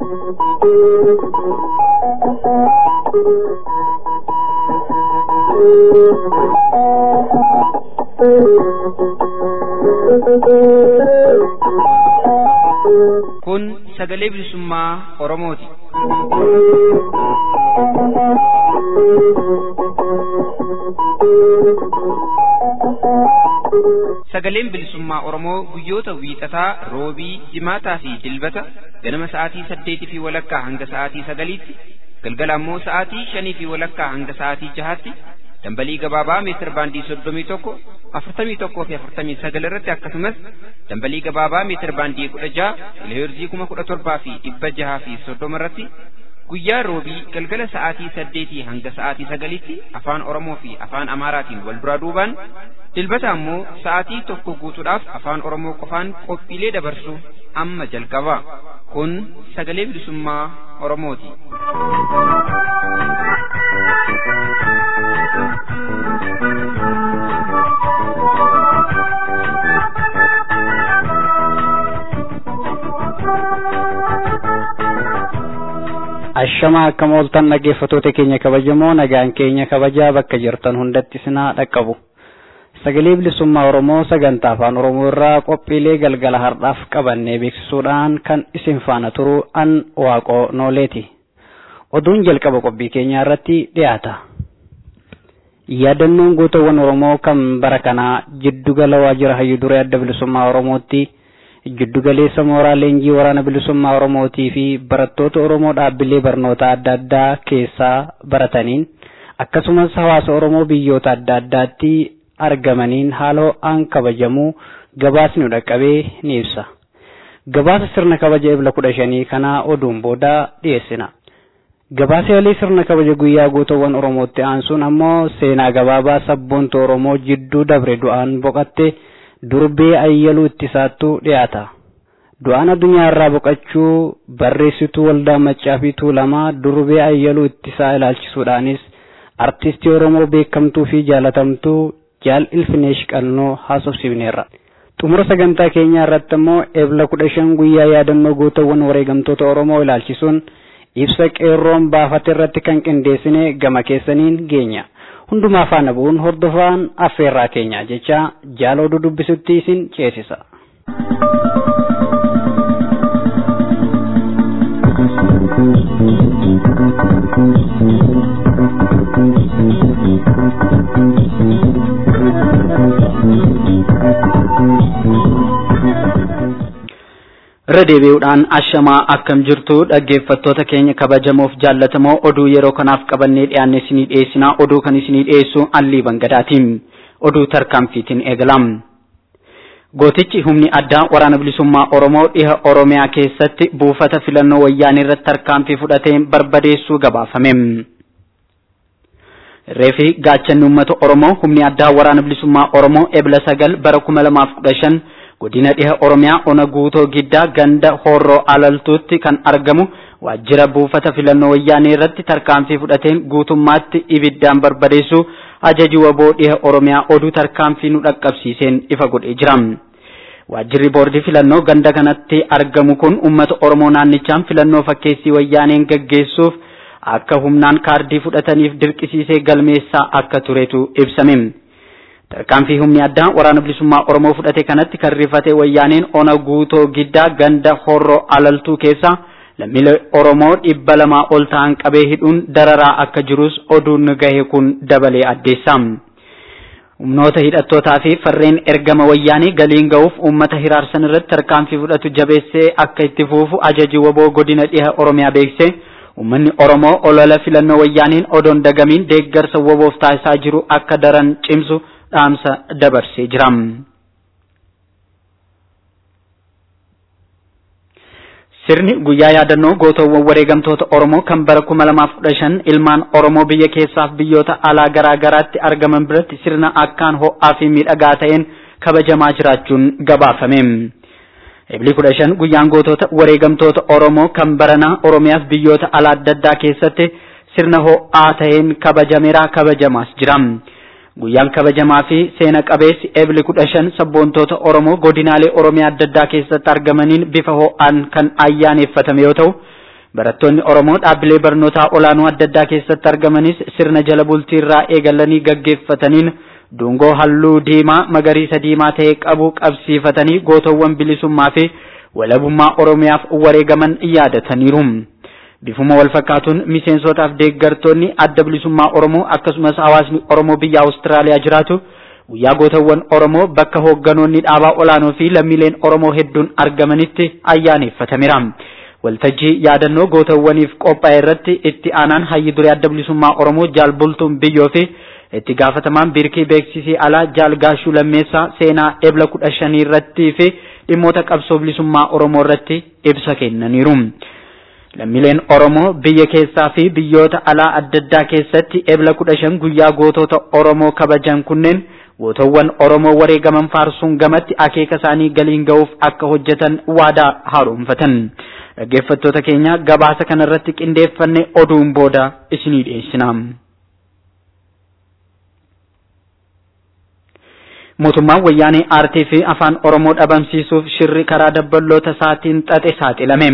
Kun sagalee bilisummaa Oromooti. Sagaleen bilisummaa Oromoo guyyoota wiixataa, roobii, jimaataa fi dilbata ganama sa'aatii saddeetii fi walakkaa hanga sa'aatii sagaliitti, galgala ammoo sa'aatii shanii fi walakkaa hanga sa'aatii jahaatti dambalii gabaabaa meetir baandii soddomii tokko afurtamii tokkoo fi afurtamii sagal irratti akkasumas dambalii gabaabaa meetir baandii kudha jaha kiloheerzii kuma kudha torbaa fi dhibba jahaa fi soddoma irratti guyyaa roobii galgala sa'aatii saddeetii hanga sa'aatii sagaliitti afaan oromoo fi afaan amaaraatiin wal duraa duubaan dilbata ammoo sa'aatii tokko guutuudhaaf afaan oromoo qofaan qophiilee dabarsu amma jalqaba kun sagalee bilisummaa oromooti. Ashamaa akkam ooltan dhaggeeffattoota keenya kabajamoo nagaan keenya kabajaa bakka jirtan hundatti sinaa dhaqqabu. Sagalee bilisummaa Oromoo sagantaa afaan Oromoo irraa qophiilee galgala har'aaf qabannee beeksisuudhaan kan isin faana turu an waaqoo nooleeti. Oduun jalqaba qophii keenyaa irratti dhiyaata. Yaadannoon gootawwan Oromoo kan bara kanaa jiddugala waajjira hayyuu duree adda bilisummaa Oromootti giddugaleessa mooraa leenjii waraana bilisummaa Oromootii fi barattoota Oromoo dhaabbilee barnoota adda addaa keessaa barataniin akkasumas hawaasa Oromoo biyyoota adda addaatti argamaniin haala ho'aan kabajamuu gabaasni dhaqqabee ni ibsa. Gabaasa sirna kabaja ebla kudha shanii kanaa oduun booda dhiyeessina. Gabaasa yaalii sirna kabaja guyyaa gootawwan Oromootti aansuun ammoo seenaa gabaabaa sabboonta Oromoo jidduu dabre du'aan boqatte durbee ayyaluu ittisaattu dhiyaata. Du'aan addunyaa irraa boqachuu barreessituu waldaa maccaa fi tuulamaa durbee ayyaluu ittisaa ilaalchisuudhaanis artistii Oromoo beekamtuu fi jaalatamtuu jaal ilfineesh qalnoo haasofsiifneerra. Xumura sagantaa keenyaa irratti immoo ebla kudha shan guyyaa yaadannoo gootawwan wareegamtoota Oromoo ilaalchisuun ibsa qeerroon baafate irratti kan qindeessine gama keessaniin geenya. hundumaa faana bu'uun hordofaan affeerraa keenya jecha jaala oduu dubbisutti isin ceesisa. irra deebi'uudhaan ashamaa akkam jirtu dhaggeeffattoota keenya kabajamoof jaallatamoo oduu yeroo kanaaf qabannee dhiyaanne isinii dhiyeessinaa oduu kan isinii dhiyeessu allii bangadaatiin oduu tarkaanfiitiin eegalam. Gootichi humni addaa waraana bilisummaa Oromoo dhiha Oromiyaa keessatti buufata filannoo wayyaanii irratti tarkaanfii fudhateen barbadeessuu gabaafame. Reefi gaachanni uummata Oromoo humni addaa waraana bilisummaa Oromoo ebla sagal bara kuma lamaaf kudha shan godina dhiha oromiyaa ona guutoo giddaa ganda horroo alaltuutti kan argamu waajjira buufata filannoo wayyaanee irratti tarkaanfii fudhateen guutummaatti ibiddaan barbadeessu ajaji waboo dhiha oromiyaa oduu tarkaanfii nu dhaqqabsiiseen ifa godhee jira. Waajjirri boordii filannoo ganda kanatti argamu kun uummata oromoo naannichaan filannoo fakkeessii wayyaaneen gaggeessuuf akka humnaan kaardii fudhataniif dirqisiisee galmeessaa akka turetu ibsame. Tarkaanfii humni addaa waraana bilisummaa Oromoo fudhate kanatti kan rifate wayyaaneen ona guutoo giddaa ganda horroo alaltuu keessa lammiilee Oromoo dhibba lamaa ol ta'an qabee hidhuun dararaa akka jirus oduun gahe kun dabalee addeessa. Humnoota hidhattootaa fi farreen ergama wayyaanii galiin ga'uuf uummata hiraarsan irratti tarkaanfii fudhatu jabeessee akka itti fuufu ajaji waboo godina dhiha Oromiyaa beekse uummanni Oromoo olola filannoo wayyaaniin odoon dagamiin deeggarsa waboof taasisaa jiru akka daran cimsu dhaamsa dabarsee jira. Sirni guyyaa yaadannoo gootawwan wareegamtoota Oromoo kan bara kuma lamaaf kudha shan ilmaan Oromoo biyya keessaaf biyyoota alaa garaa garaatti argaman biratti sirna akkaan ho'aa fi miidhagaa ta'een kabajamaa jiraachuun gabaafame. Ebli kudha shan guyyaan gootota wareegamtoota Oromoo kan baranaa Oromiyaaf biyyoota alaa adda addaa keessatti sirna ho'aa ta'een kabajameera kabajamaas jira. Guyyaan kabajamaa fi seena qabeessi ebli kudha shan sabboontoota Oromoo godinaalee Oromiyaa adda addaa keessatti argamaniin bifa ho'aan kan ayyaaneffatame yoo ta'u, Barattoonni Oromoo dhaabbilee barnootaa olaanoo adda addaa keessatti argamanis sirna jala bultii irraa eegalanii gaggeeffataniin dungoo halluu diimaa magariisa diimaa ta'e qabu qabsiifatanii gootowwan bilisummaa fi walabummaa Oromiyaaf wareegaman yaadataniiru. Bifuma wal fakkaatuun miseensotaaf deeggartoonni adda bilisummaa Oromoo akkasumas hawaasni Oromoo biyya Awustiraaliyaa jiraatu guyyaa gootawwan Oromoo bakka hoogganoonni dhaabaa olaanoo fi lammiileen Oromoo hedduun argamanitti ayyaaneffatameera. Waltajjii yaadannoo gootawwaniif qophaa'e irratti itti aanaan hayyi duree adda bilisummaa Oromoo jaal bultuun biyyoo fi itti gaafatamaan biirkii beeksisii alaa jaal gaashuu lammeessaa seenaa ebla kudha shanii irrattii fi dhimmoota qabsoo bilisummaa Oromoo irratti ibsa kennaniiru. Lammiileen Oromoo biyya keessaa fi biyyoota alaa adda addaa keessatti ebla kudha shan guyyaa gootota Oromoo kabajan kunneen gootawwan Oromoo wareegaman faarsuun gamatti akeeka isaanii galiin ga'uuf akka hojjetan waadaa haaromfatan. Dhaggeeffattoota keenya gabaasa kanarratti qindeeffanne oduun booda isinii dhiyeessina. Mootummaan wayyaanee aartii fi afaan Oromoo dhabamsiisuuf shirri karaa dabballoota isaatiin xaxe saaxilame.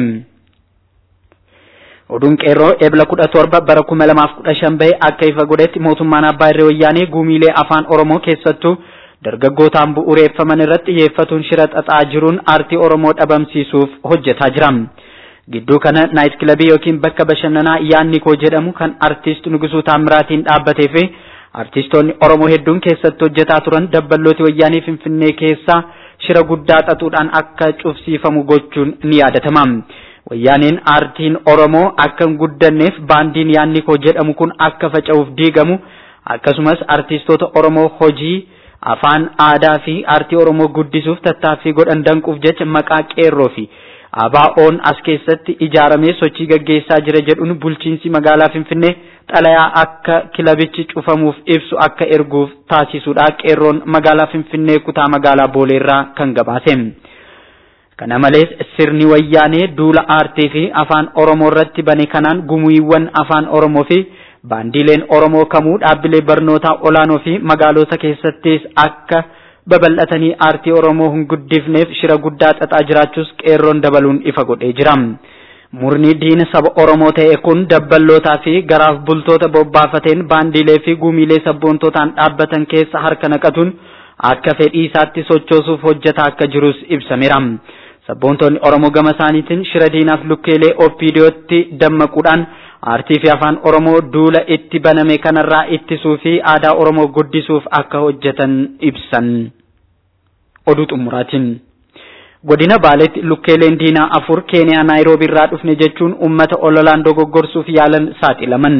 Oduun qeerroo ebla kudha torba bara kuma lamaaf kudha shan bahe akka ifa godhetti mootummaan abbaa irree wayyaanee guumiilee afaan Oromoo keessattuu dargaggootaan bu'uureeffaman irratti xiyyeeffatuun shira xaxaa jiruun aartii Oromoo dhabamsiisuuf hojjetaa jira. Gidduu kana naayit kilabii yookiin bakka bashannanaa yaanni koo jedhamu kan artiist Nugusuu Taamiraatiin dhaabbatee fi artistoonni Oromoo hedduun keessatti hojjetaa turan dabballooti wayyaanii Finfinnee keessaa shira guddaa xaxuudhaan akka cufsiifamu gochuun ni yaadatama. Wayyaaneen aartiin Oromoo akka hin guddanneef baandiin yaanni koo jedhamu kun akka faca'uuf diigamu akkasumas artistoota Oromoo hojii afaan aadaa fi aartii Oromoo guddisuuf tattaaffii godhan danquuf jecha maqaa qeerroo fi ABO'n as keessatti ijaaramee sochii gaggeessaa jira jedhuun bulchiinsi magaalaa Finfinnee xalayaa akka kilabichi cufamuuf ibsu akka erguuf taasisuudha qeerroon magaalaa Finfinnee kutaa magaalaa Booleerraa kan gabaase. Kana malees sirni wayyaanee duula aartii fi afaan Oromoo irratti bane kanaan gumiiwwan afaan Oromoo fi baandiileen Oromoo kamuu dhaabbilee barnootaa olaanoo fi magaalota keessattis akka babal'atanii aartii Oromoo hin guddifneef shira guddaa xaxaa jiraachuus qeerroon dabaluun ifa godhee jira. Murni diina saba Oromoo ta'e kun dabballootaa fi garaaf bultoota bobbaafateen baandiilee fi gumiilee sabboontootaan dhaabbatan keessa harka naqatuun akka fedhii isaatti sochoosuuf hojjetaa akka jirus ibsameera. Sabboontonni Oromoo gama isaaniitiin shira diinaaf lukkeelee OPDOtti dammaquudhaan aartii fi afaan Oromoo duula itti baname kanarraa ittisuu fi aadaa Oromoo guddisuuf akka hojjetan ibsan. Oduu xumuraatiin. Godina Baaleetti lukkeeleen diinaa afur Keeniyaa Naayiroobii irraa dhufne jechuun uummata ololaan dogoggorsuuf yaalan saaxilaman.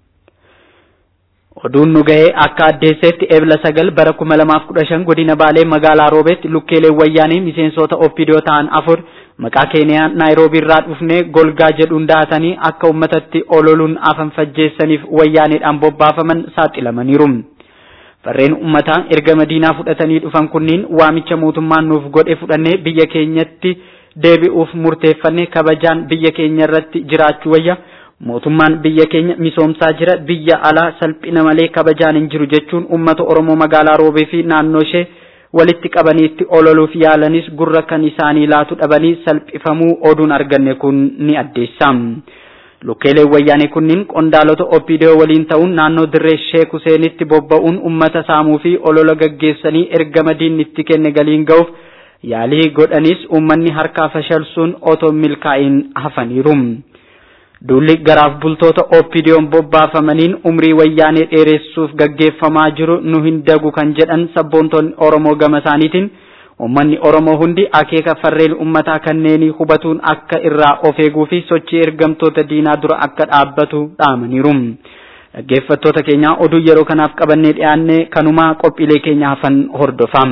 Oduun nu gahee akka addeessetti ebla sagal bara kuma lamaaf kudha shan godina Baalee magaalaa Roobeetti lukkeeleen wayyaanii miseensota OPDO ta'an afur maqaa Keeniyaa Naayiroobii irraa dhufne golgaa jedhuun daatanii akka uummatatti ololuun afan fajjeessaniif wayyaaneedhaan bobbaafaman saaxilamaniiru. Farreen uummataa erga madiinaa fudhatanii dhufan kunniin waamicha mootummaan nuuf godhe fudhannee biyya keenyatti deebi'uuf murteeffanne kabajaan biyya keenya irratti jiraachuu wayya. mootummaan biyya keenya misoomsaa jira biyya alaa salphina malee kabajaan hin jiru jechuun uummata oromoo magaalaa roobee fi naannoo ishee walitti qabaniitti ololuuf yaalanis gurra kan isaanii laatu dhabanii salphifamuu oduun arganne kun ni addeessa. Lukkeeleen wayyaanee kunniin qondaalota OPDO waliin ta'uun naannoo dirree Sheek Huseenitti bobba'uun uummata saamuu fi olola gaggeessanii erga madiin itti kenne galiin ga'uuf yaalii godhanis uummanni harkaa fashalsuun otoo milkaa'in hafaniiru. Duulli garaaf bultoota OPDO'n bobbaafamaniin umrii wayyaanee dheeressuuf gaggeeffamaa jiru nu hin dagu kan jedhan sabboontonni Oromoo gama isaaniitiin uummanni Oromoo hundi akeeka farreen uummataa kanneenii hubatuun akka irraa of eeguu fi sochii ergamtoota diinaa dura akka dhaabbatu dhaamaniiru. Dhaggeeffattoota keenya oduu yeroo kanaaf qabannee dhiyaanne kanumaa qophiilee keenya hafan hordofaa.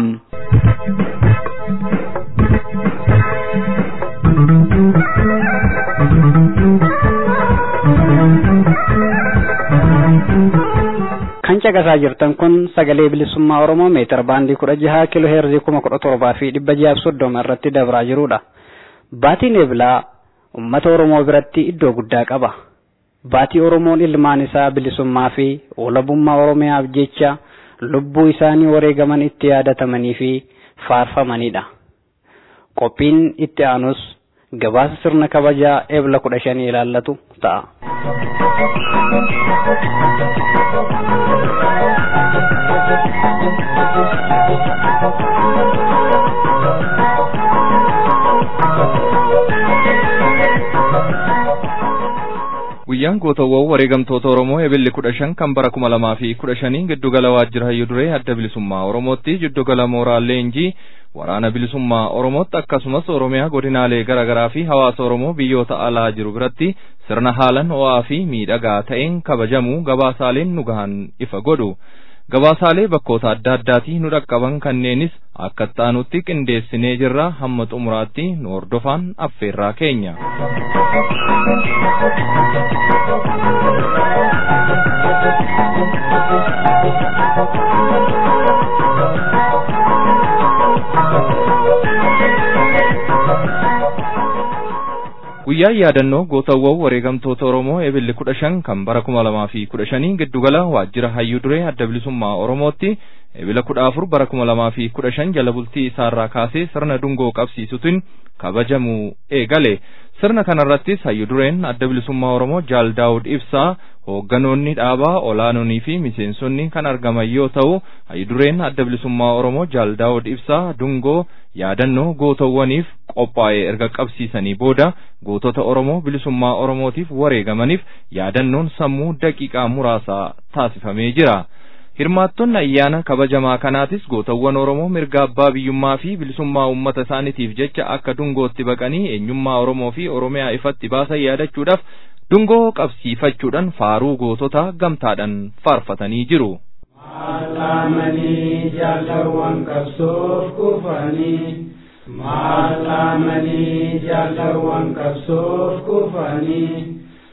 kan caqasaa jirtan kun sagalee bilisummaa oromoo meetir baandii kudha jaha kiiloo heerzii kuma kudha torbaa fi dhibba jaha soddoma irratti dabraa jirudha. Baatiin eebilaa uummata oromoo biratti iddoo guddaa qaba. Baatii oromoon ilmaan isaa bilisummaa fi walabummaa oromiyaaf jecha lubbuu isaanii wareegaman itti yaadatamanii fi faarfamanidha. Qophiin itti aanus gabaasa sirna kabajaa eebla kudha shanii ilaallatu ta'a. guyyaan gootawwan wareegamtoota oromoo ebilli kudha shan kan bara kuma lamaa fi kudha shanii giddugala waajjira hayyuu duree adda bilisummaa oromootti giddugala mooraa leenjii waraana bilisummaa oromootti akkasumas oromiyaa godinaalee garaagaraa fi hawaasa oromoo biyyoota alaa jiru biratti sirna haalan ho'aa fi miidhagaa ta'een kabajamu gabaasaaleen nu gahan ifa godhu. gabaasaalee bakkoota adda addaatii nu dhaqqaban kanneenis akka ta'anutti qindeessinee jirra hamma xumuraatti nu hordofaan affeerraa keenya. guyyaan yaadannoo gootawwan wareegamtoota oromoo ebilli kudha shan kan bara kuma lamaa fi kudha shanii giddugala waajjira hayyuu duree adda bilisummaa oromootti ebila kudha afur bara kuma lamaa fi kudha shan jala bultii isaarraa kaasee sirna dungoo qabsiisutiin kabajamuu eegale sirna kanarrattis hayyuu dureen adda bilisummaa oromoo jaal daawud ibsaa hoogganoonni dhaabaa olaanonii fi miseensonni kan argaman yoo ta'u hayyuu dureen adda bilisummaa oromoo jaal daawud ibsaa dungoo yaadannoo gootawwaniif qophaa'ee erga qabsiisanii booda gootota oromoo bilisummaa oromootiif wareegamaniif yaadannoon sammuu daqiiqaa muraasaa taasifamee jira. Hirmaattonni ayyaana kabajamaa kanaatis gootawwan Oromoo mirga abbaa biyyummaa fi bilisummaa uummata isaaniitiif jecha akka dungootti baqanii eenyummaa Oromoo fi Oromiyaa ifatti baasan yaadachuudhaaf dungoo qabsiifachuudhaan faaruu gootota gamtaadhaan faarfatanii jiru. Maallaamanii jaalawwan qabsoof kufanii Maallaamanii jaalawwan qabsoof kufanii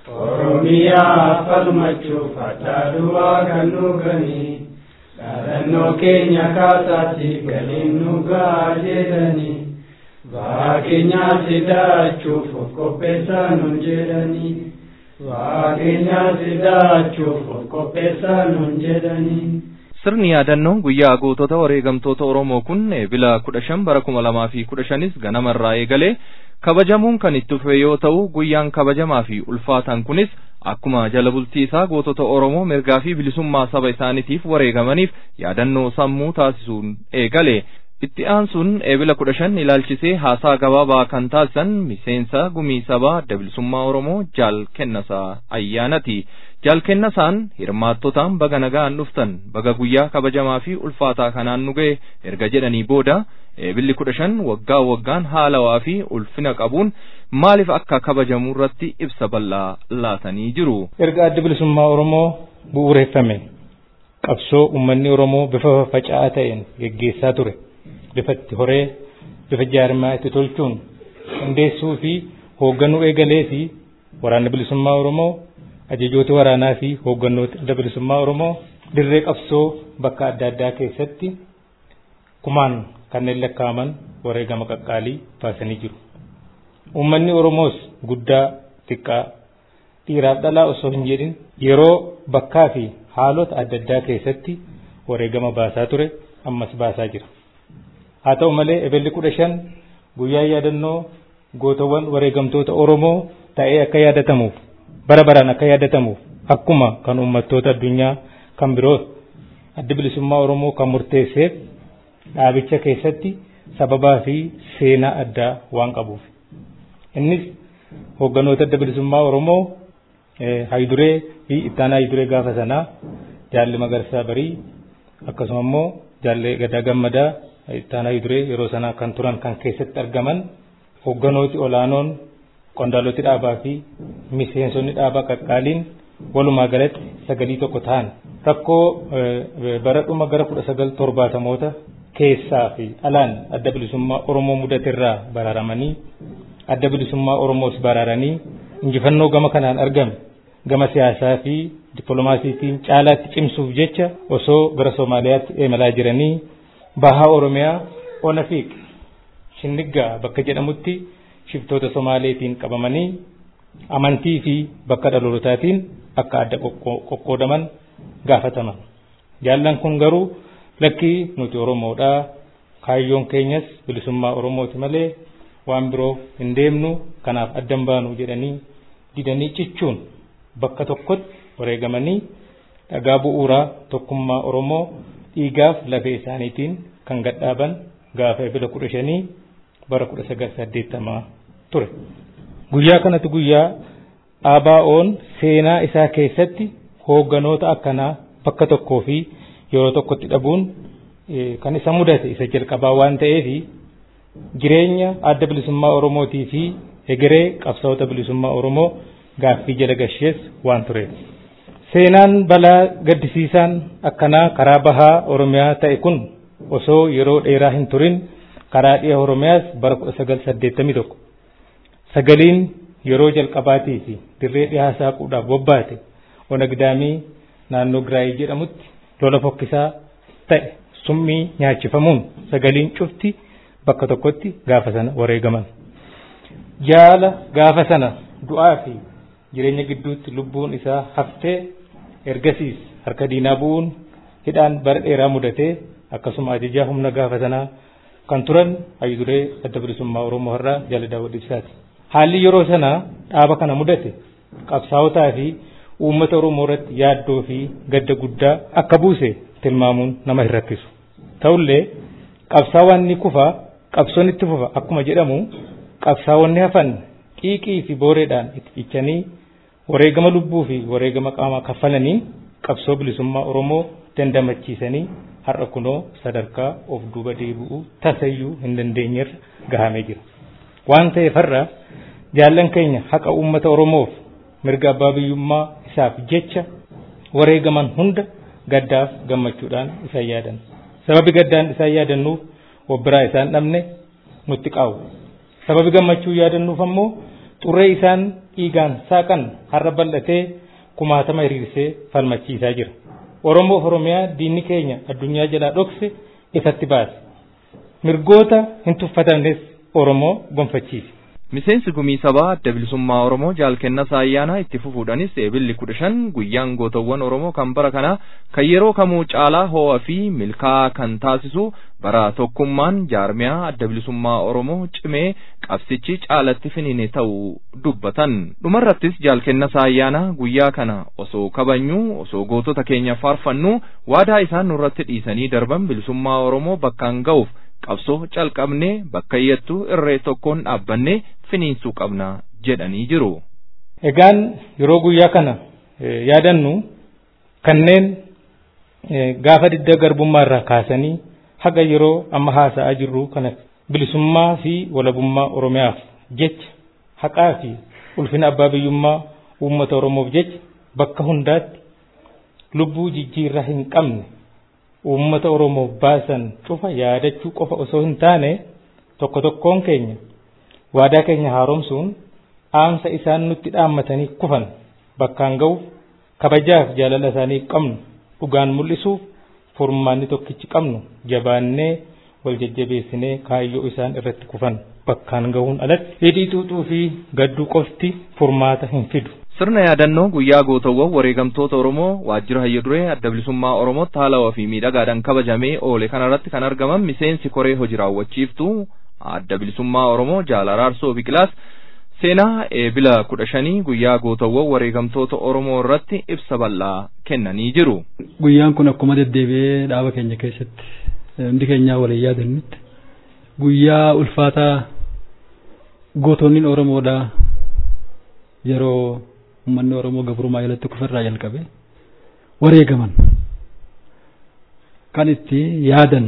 Oromiyaa falmachuuf addaa du'aa kan dhuganii dhaadannoo keenya kaasaatti galiin nu ga'a jedhanii Waaqeenyaa sidaachuuf of qopheessaa nun jedhanii Waaqeenyaa sidaachuuf of qopheessaa nun jedhanii Sirni yaadannoo guyyaa gootota wareegamtoota Oromoo kun eebila kudha shan bara kuma lamaa fi kudha shanis ganamarraa eegalee kabajamuun kan itti fufe yoo ta'u guyyaan kabajamaa fi ulfaataan kunis akkuma jala bultii isaa gootota Oromoo mirgaa fi bilisummaa saba isaaniitiif wareegamaniif yaadannoo sammuu taasisuun eegale. Itti aansuun eebila kudha shan ilaalchisee haasaa gabaabaa kan taasisan miseensa gumii sabaa adda bilisummaa Oromoo jaal kennasaa ayyaanati. Jaal kennasaan hirmaattotaan baga nagaan dhuftan baga guyyaa kabajamaa fi ulfaataa kanaan nu ga'e erga jedhanii booda eebilli kudha shan waggaa waggaan haalawaa fi ulfina qabuun maaliif akka kabajamu irratti ibsa bal'aa laatanii jiru. Erga adda bilisummaa Oromoo bu'uureffame qabsoo uummanni Oromoo bifa faca'aa ta'een geggeessaa ture. bifa itti horee bifa jaarmaa itti tolchuun qindeessuu fi hoogganuu eegalee fi waraanni bilisummaa Oromoo ajajoota waraanaa fi hooggannoota adda bilisummaa Oromoo dirree qabsoo bakka adda addaa keessatti kumaan kanneen lakkaa'aman wareegama qaqqaalii baasanii jiru. Uummanni Oromoos guddaa xiqqaa dhiiraaf dhalaa osoo hin jedhin yeroo bakkaa fi haalota adda addaa keessatti wareegama baasaa ture ammas baasaa jira. haa ta'u malee eebelli kudha shan guyyaa yaadannoo gootawwan wareegamtoota Oromoo ta'ee akka yaadatamuuf bara baraan akka yaadatamuuf akkuma kan uummattoota addunyaa kan biroo adda bilisummaa Oromoo kan murteesseef dhaabicha keessatti sababaa fi seenaa addaa waan qabuuf. Innis hoogganoota adda bilisummaa Oromoo haayiduree fi ittaanaa haayiduree gaafa sanaa jaalli magarsaa barii akkasuma immoo jaalli gadaa gammadaa ittaanaa haayiduree yeroo sanaa kan turan kan keessatti argaman hoogganooti olaanoon qondaaloti dhaabaa fi miseensonni dhaabaa qaqqaaliin walumaa galatti sagalii tokko ta'an rakkoo bara dhuma gara kudha sagal torbaatamoota keessaa fi alaan adda bilisummaa Oromoo mudaterraa baraaramanii adda bilisummaa Oromoos baraaranii injifannoo gama kanaan argame gama siyaasaa fi dippiloomaasiitiin caalaatti cimsuuf jecha osoo gara Soomaaliyaatti imalaa jiranii bahaa Oromiyaa Onafiiq Shinniggaa bakka jedhamutti shiftoota Somaaleetiin qabamanii amantii fi bakka dhalootaatiin akka adda qoqqoodaman gaafataman. Jaallan kun garuu lakkii nuti Oromoodhaa kaayyoon keenyas bilisummaa Oromooti malee waan biroof hin deemnu kanaaf addan baanu jedhanii didanii cichuun bakka tokkotti wareegamanii dhagaa bu'uuraa tokkummaa Oromoo dhiigaaf lafee isaaniitiin kan gadhaaban gaafa ebila kudha shanii bara kudha sagal saddeettamaa ture. Guyyaa kanatti guyyaa ABO'n seenaa isaa keessatti hoogganoota akkanaa bakka tokkoo fi yeroo tokkotti dhabuun kan isa mudate isa jalqabaa waan ta'eef jireenya adda bilisummaa Oromootii fi egeree qabsaa'ota bilisummaa Oromoo gaaffii jala gashees waan tureef. Seenaan balaa gaddisiisaan akkanaa karaa bahaa Oromiyaa ta'e kun osoo yeroo dheeraa hin turin karaa dhiha Oromiyaas bara 1981 sagaliin yeroo jalqabaatii fi dirree dhihaa saaquudhaaf bobbaate onagdaamii naannoo Giraayii jedhamutti lola fokkisaa ta'e summii nyaachifamuun sagaliin cufti bakka tokkotti gaafa sana wareegaman. Jaala gaafa sana du'aa fi jireenya gidduutti lubbuun isaa haftee ergasiis harka diinaa bu'uun hidhaan bara dheeraa mudatee akkasuma ajajaa humna gaafa sanaa kan turan hayyuduree adda bilisummaa Oromoo irraa jala daawwat ibsaati. Haalli yeroo sanaa dhaaba kana mudate qabsaa'otaa fi uummata Oromoo irratti yaaddoo fi gadda guddaa akka buuse tilmaamuun nama hin rakkisu. Ta'ullee qabsaawwan ni kufa qabsoon itti fufa akkuma jedhamu qabsaawwanni hafan qiiqii fi booreedhaan itti cichanii wareegama lubbuu fi wareegama qaamaa kaffalanii qabsoo bilisummaa Oromoo dandamachiisanii har'a kunoo sadarkaa of duuba deebi'uu tasayyuu hin dandeenyerra gahamee jira. Waan ta'eef har'a jaallan keenya haqa uummata Oromoof mirga abbaa biyyummaa isaaf jecha wareegaman hunda gaddaaf gammachuudhaan isaan yaadan. Sababi gaddaan isaan yaadannuuf wobbiraa isaan dhabne nutti qaa'u. Sababi gammachuu yaadannuuf ammoo xurree isaan dhiigaan saaqan har'a bal'atee kumaatama hiriirsee falmachiisaa jira. Oromoof Oromiyaa diinni keenya addunyaa jalaa dhokse ifatti baase. Mirgoota hin tuffatamnes Oromoo gonfachiise. Miseensi gumii sabaa adda bilisummaa Oromoo jaalkennas ayyaanaa itti fufuudhanis eebilli kudha shan guyyaan gootawwan Oromoo kan bara kana kan yeroo kamuu caalaa ho'aa fi milkaa'aa kan taasisu bara tokkummaan jaarmiyaa adda bilisummaa Oromoo cimee qabsichi caalatti finiine ta'uu dubbatan. Dhumarrattis jaalkennas ayyaanaa guyyaa kana osoo kabajnuu osoo gootota keenya faarfannu waadaa isaan nurratti dhiisanii darban bilisummaa Oromoo bakkaan ga'uuf qabsoo calqabnee bakka iyyattuu irree tokkoon dhaabbannee finiinsuu qabna jedhanii jiru. Egaan yeroo guyyaa kana yaadannu kanneen gaafa didda garbummaa irraa kaasanii haga yeroo amma haasa'aa jirru kana bilisummaa fi walabummaa Oromiyaaf jecha haqaa fi ulfina abbaa biyyummaa uummata Oromoof jecha bakka hundaatti lubbuu jijjiirraa hin qabne uummata Oromoof baasan cufa yaadachuu qofa osoo hin taane tokko tokkoon keenya waadaa keenya haaromsuun dhaamsa isaan nutti dhaammatanii kufan bakkaan ga'uuf kabajaaf jaalala isaanii qabnu dhugaan mul'isuuf furmaanni tokkichi qabnu jabaannee wal jajjabeessinee kaayyoo isaan irratti kufan bakkaan gahuun alatti hidhii xuuxuu fi gadduu qofti furmaata hin fidu. Sirna yaadannoo guyyaa gootawwan wareegamtoota Oromoo waajjira hayya duree adda bilisummaa Oromootti haalawaa fi miidhagaadhaan kabajamee oole kanarratti kan argaman miseensi koree hojii raawwachiiftuu adda bilisummaa Oromoo jaal araarsoo biqilaas seenaa eebila kudha shanii guyyaa gootawwan wareegamtoota Oromoo irratti ibsa bal'aa kennanii jiru. Guyyaan kun akkuma deddeebi'ee dhaaba keenya keessatti hundi keenyaa waliin yaadannutti guyyaa ulfaataa gootonni Oromoodha yeroo uummanni Oromoo gabrummaa jalatti kufirraa jalqabe wareegaman kan itti yaadan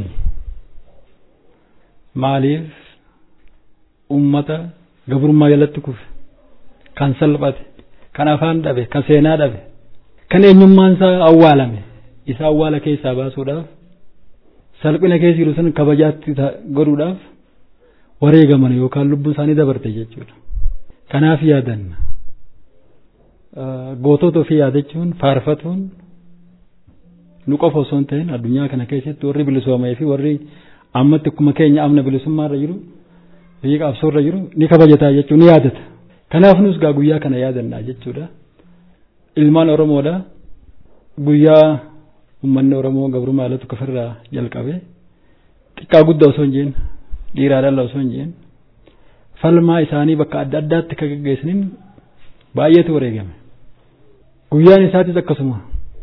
maaliif ummata gabrummaa jalatti kufe kan salphate kan afaan dhabe kan seenaa dhabe kan eenyummaan isaa awwaalame isa awwaala keessaa baasuudhaaf salphina keessa jiru san kabajaatti godhuudhaaf wareegaman yookaan lubbuu isaanii dabarte jechuudha. Kanaaf yaadanna. Gootota ofii yaadachuun faarfatuun nu qofa osoo hin ta'in addunyaa kana keessatti warri bilisoomee fi warri ammatti akkuma keenya amna bilisummaarra jiru biyya qabsoorra jiru ni kabajataa jechuun ni yaadata. Kanaaf nus gaa guyyaa kana yaadannaa jechuudha. Ilmaan Oromoodha guyyaa uummanni Oromoo gabrummaa jalatti kufirraa jalqabe xiqqaa guddaa osoo hin jeen dhiiraa dhala osoo hin jeen falmaa isaanii bakka adda addaatti kan gaggeessaniin baay'eetu wareegame. Guyyaan isaatis akkasuma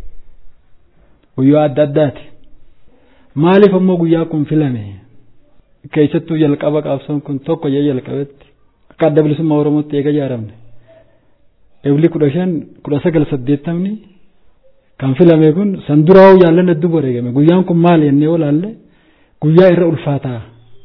guyyaa adda addaati. Maaliif ammoo guyyaa kun filame? Keessattuu jalqaba qabsoon kun tokko jee jalqabetti akka adda bilisummaa Oromootti eega ijaaramne. Ebli kudha shan kudha sagal saddeettamni kan filame kun san duraa'uu jaallan hedduu wareegame. Guyyaan kun maali jennee olaalle guyyaa irra ulfaataa.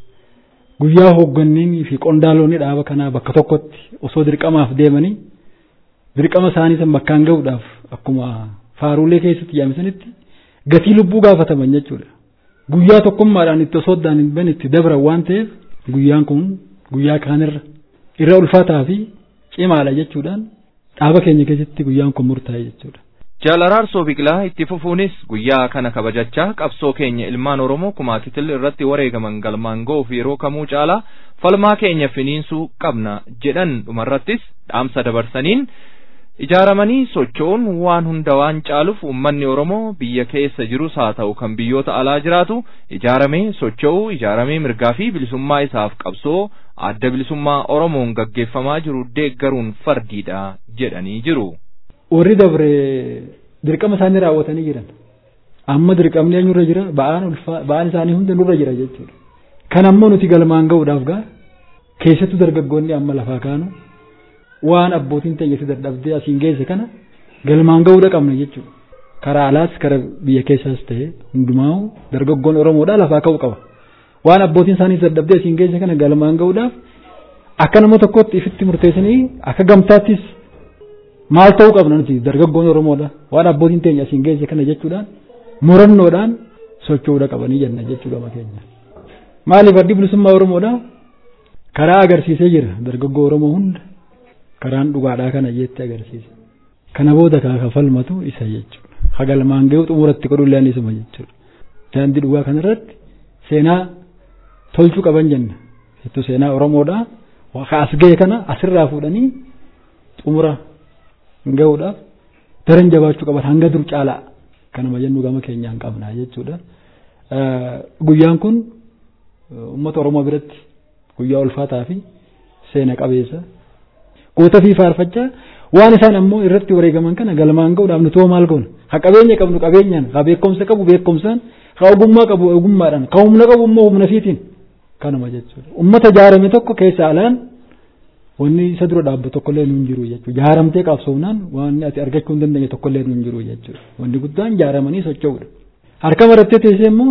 Guyyaa hooggananii fi qondaalonni dhaaba kanaa bakka tokkotti osoo dirqamaaf deemanii dirqama isaanii san bakkaan gahuudhaaf akkuma faaruulee keessatti jaamsanitti gatii lubbuu gaafataman jechuudha. Guyyaa tokkummaadhaan itti osoo addaan hin bahin itti dabran waan ta'eef guyyaan kun guyyaa kaanirra irra ulfaataa fi cimaadha jechuudhaan dhaaba keenya keessatti guyyaan kun murtaa'e jechuudha. Jaalaraarsoo Biqilaa itti fufuunis guyyaa kana kabajachaa qabsoo keenya ilmaan Oromoo kumaakitil irratti wareegaman galmaan ga'uuf yeroo kamuu caalaa falmaa keenya finiinsuu qabna jedhan dhumarrattis dhaamsa dabarsaniin ijaaramanii socho'uun waan hunda waan caaluuf uummanni Oromoo biyya keessa jirus haa ta'u kan biyyoota alaa jiraatu ijaaramee socho'uu ijaaramee mirgaa fi bilisummaa isaaf qabsoo adda bilisummaa Oromoon gaggeeffamaa jiru deeggaruun fardiidha jedhanii jiru. warri dabre dirqama isaanii raawwatanii jiran amma dirqamni eenyurra jira ba'aan ulfaa ba'aan isaanii hunda nurra jira jechuudha kan ammoo nuti galmaan ga'uudhaaf gaa keessattuu dargaggoonni amma lafaa kaanu waan abbootiin teenya si dadhabdee asiin geesse kana galmaan ga'uudha qabna jechuudha karaa alaas karaa biyya keessaas ta'e hundumaa'u dargaggoon oromoodhaa lafaa ka'uu qaba waan abbootiin isaanii dadhabdee asiin geesse kana galmaan ga'uudhaaf akka nama tokkotti ifitti murteessanii akka gamtaattis maal ta'uu qabna nuti dargaggoon Oromoodha waan abbootiin teenya asiin geesse kana jechuudhaan murannoodhaan socho'uudha qabanii jenna jechuudha makeenya. Maaliif addi bilisummaa Oromoodha karaa agarsiisee jira dargaggoo Oromoo hunda karaan dhugaadhaa kana jetti agarsiise. Kana booda kaa falmatu isa jechuudha. Hagalmaan ga'u xumuratti godhullee isuma jechuudha. Daandii dhugaa kanarratti seenaa tolchuu qaban jenna. Jettu seenaa Oromoodha. Waa as ga'e kana asirraa fuudhanii xumura gahuudhaaf daran jabaachuu qaban hanga dur caalaa kanuma jennu gama keenyaan qabna jechuudha. Guyyaan kun uummata Oromoo biratti guyyaa ulfaataa fi seena qabeessa goota fi faarfachaa waan isaan ammoo irratti wareegaman kana galmaan gahuudhaaf nuti hoo maal goona ha qabeenya qabnu qabeenyaan ha beekumsa qabu beekumsaan ha ogummaa qabu ogummaadhaan ha humna qabu immoo humna fiitiin kanuma jechuudha. Uummata jaarame tokko keessa alaan wanni isa dura dhaabbu tokkollee nuun jiru jechuudha. Jaaramtee qabsoofnaan waan ati argachuu hin dandeenye tokkollee nuun jiru jechuudha. Wanni guddaan jaaramanii socho'uudha. Harka marattee teessee immoo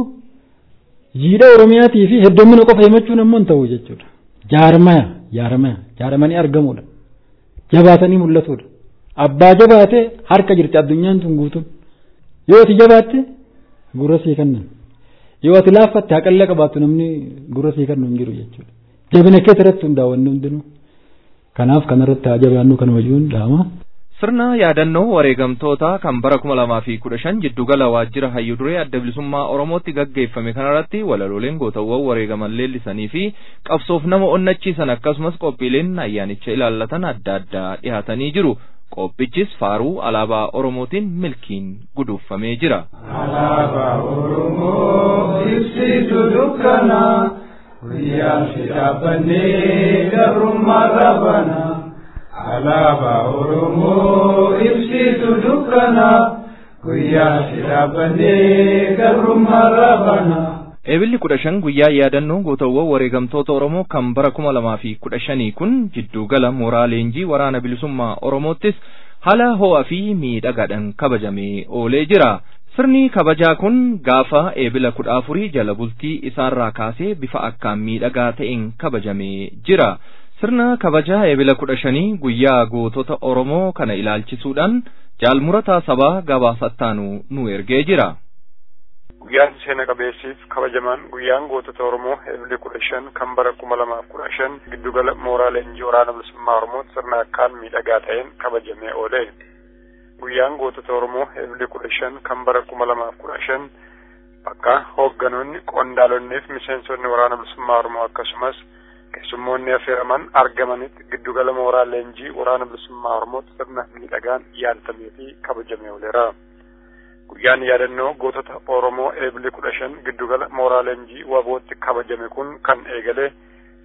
jiidha Oromiyaatii fi heddummina qofa himachuun immoo hin ta'u jechuudha. Jaaramaya jaaramaya jaaramanii argamuudha. Jabaatanii mul'atuudha. Abbaa jabaate harka jirti addunyaan tun guutuun. Yoo ati jabaatte gurra sii kennan. Yoo ati laaffatte haqallee qabaattu namni gurra sii kennu hin jiru jechuudha. Jabina keessa irratti hundaa wanni hundinuu. kanaaf kanarratti haa jabaannu kanuma jechuun dhaama. Sirna yaadannoo wareegamtoota kan bara kuma lamaa fi kudha shan jiddugala waajjira hayyuu duree adda bilisummaa Oromootti gaggeeffame kanarratti walalooleen gootawwan wareegaman leellisanii fi qabsoof nama onnachiisan akkasumas qophiileen ayyaanicha ilaallatan adda addaa dhiyaatanii jiru. Qophichis faaruu alaabaa Oromootiin milkiin guduufamee jira. Alaabaa Oromoo ibsitu dukkanaa. guyyaa si dhaabbannee gabrummaa raabana alaabaa oromoo ibsitu dukkana guyyaa si dhaabbannee gabrummaa raabana. Eebilli kudha shan guyyaa yaadannoo gootawwan wareegamtoota Oromoo kan bara kuma lamaa fi kudha shanii kun jiddugala mooraa leenjii waraana bilisummaa Oromoottis haala ho'aa fi miidhagaadhaan kabajamee oolee jira. Sirni kabajaa kun gaafa eebila kudha afurii jala bultii isaarraa kaasee bifa akkaan miidhagaa ta'een kabajamee jira. Sirna kabajaa eebila kudha shanii guyyaa gootota Oromoo kana ilaalchisuudhaan jaalmurataa sabaa gabaasattaanu nu ergee jira. Guyyaan seena qabeessiif kabajamaan guyyaan gootota Oromoo eebili kudha shan kan bara kuma lamaaf kudha shan giddugala mooraa leenjii waraana bilisummaa Oromoo sirna akkaan miidhagaa ta'een kabajamee oole. guyyaan gootota Oromoo eebili kudha shan kan bara kuma lamaaf kudha shan bakka hoogganoonni qondaalonnii fi miseensonni waraana bilisummaa Oromoo akkasumas keessummoonni affeeraman argamanitti giddugala mooraa leenjii waraana bilisummaa Oromootti sirna miidhagaan yaadatamee fi kabajamee ooleera. Guyyaan yaadannoo gootota Oromoo eebili kudha shan giddugala mooraa leenjii wabootti kabajame kun kan eegale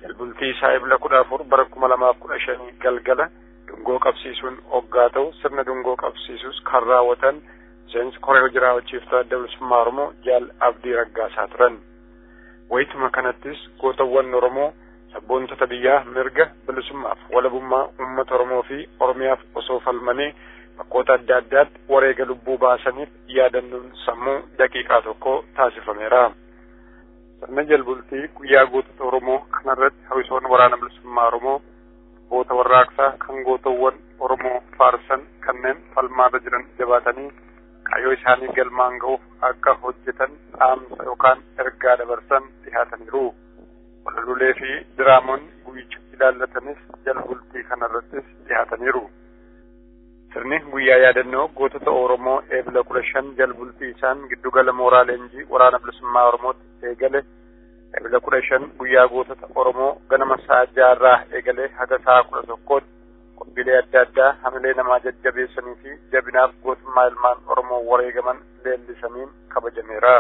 jalbultii isaa ibla kudha afur bara kuma lamaaf kudha shanii galgala dungoo qabsiisuun hoggaa ta'u sirna dungoo qabsiisuus kan raawwatan miseensi koree hojii raawwachiiftuu adda bilisummaa Oromoo jaal abdii raggaasaa turan. Wayituma kanattis gootawwan Oromoo sabboontota biyyaa mirga bilisummaaf walabummaa uummata Oromoo fi Oromiyaaf osoo falmanii bakkoota adda addaatti wareega lubbuu baasaniif yaadannoon sammuu daqiiqaa tokko taasifameera. Sirna jalbultii guyyaa gootota Oromoo kanarratti hawwisoon waraana bilisummaa Oromoo goota warraaqsaa kan gootawwan Oromoo faarsan kanneen falmaarra jiran jabaatanii kaayyoo isaanii galmaan ga'uuf akka hojjetan dhaamsa yookaan ergaa dabarsan dhihaataniiru. Walalolee fi diraamoonni guyyicha ilaallatanis jalbultii kanarrattis dhihaataniiru. Sirni guyyaa yaadannoo gootota Oromoo eebila kudha shan jalbultii isaan giddugala mooraa leenjii waraana bilisummaa Oromootti eegale eebila kudha shan guyyaa gootota Oromoo ganama sa'a jaarraa eegalee haga sa'a kudha tokkootti qophiilee adda addaa hamilee namaa jajjabeessanii fi jabinaaf gootummaa ilmaan Oromoo wareegaman leellisaniin kabajameera.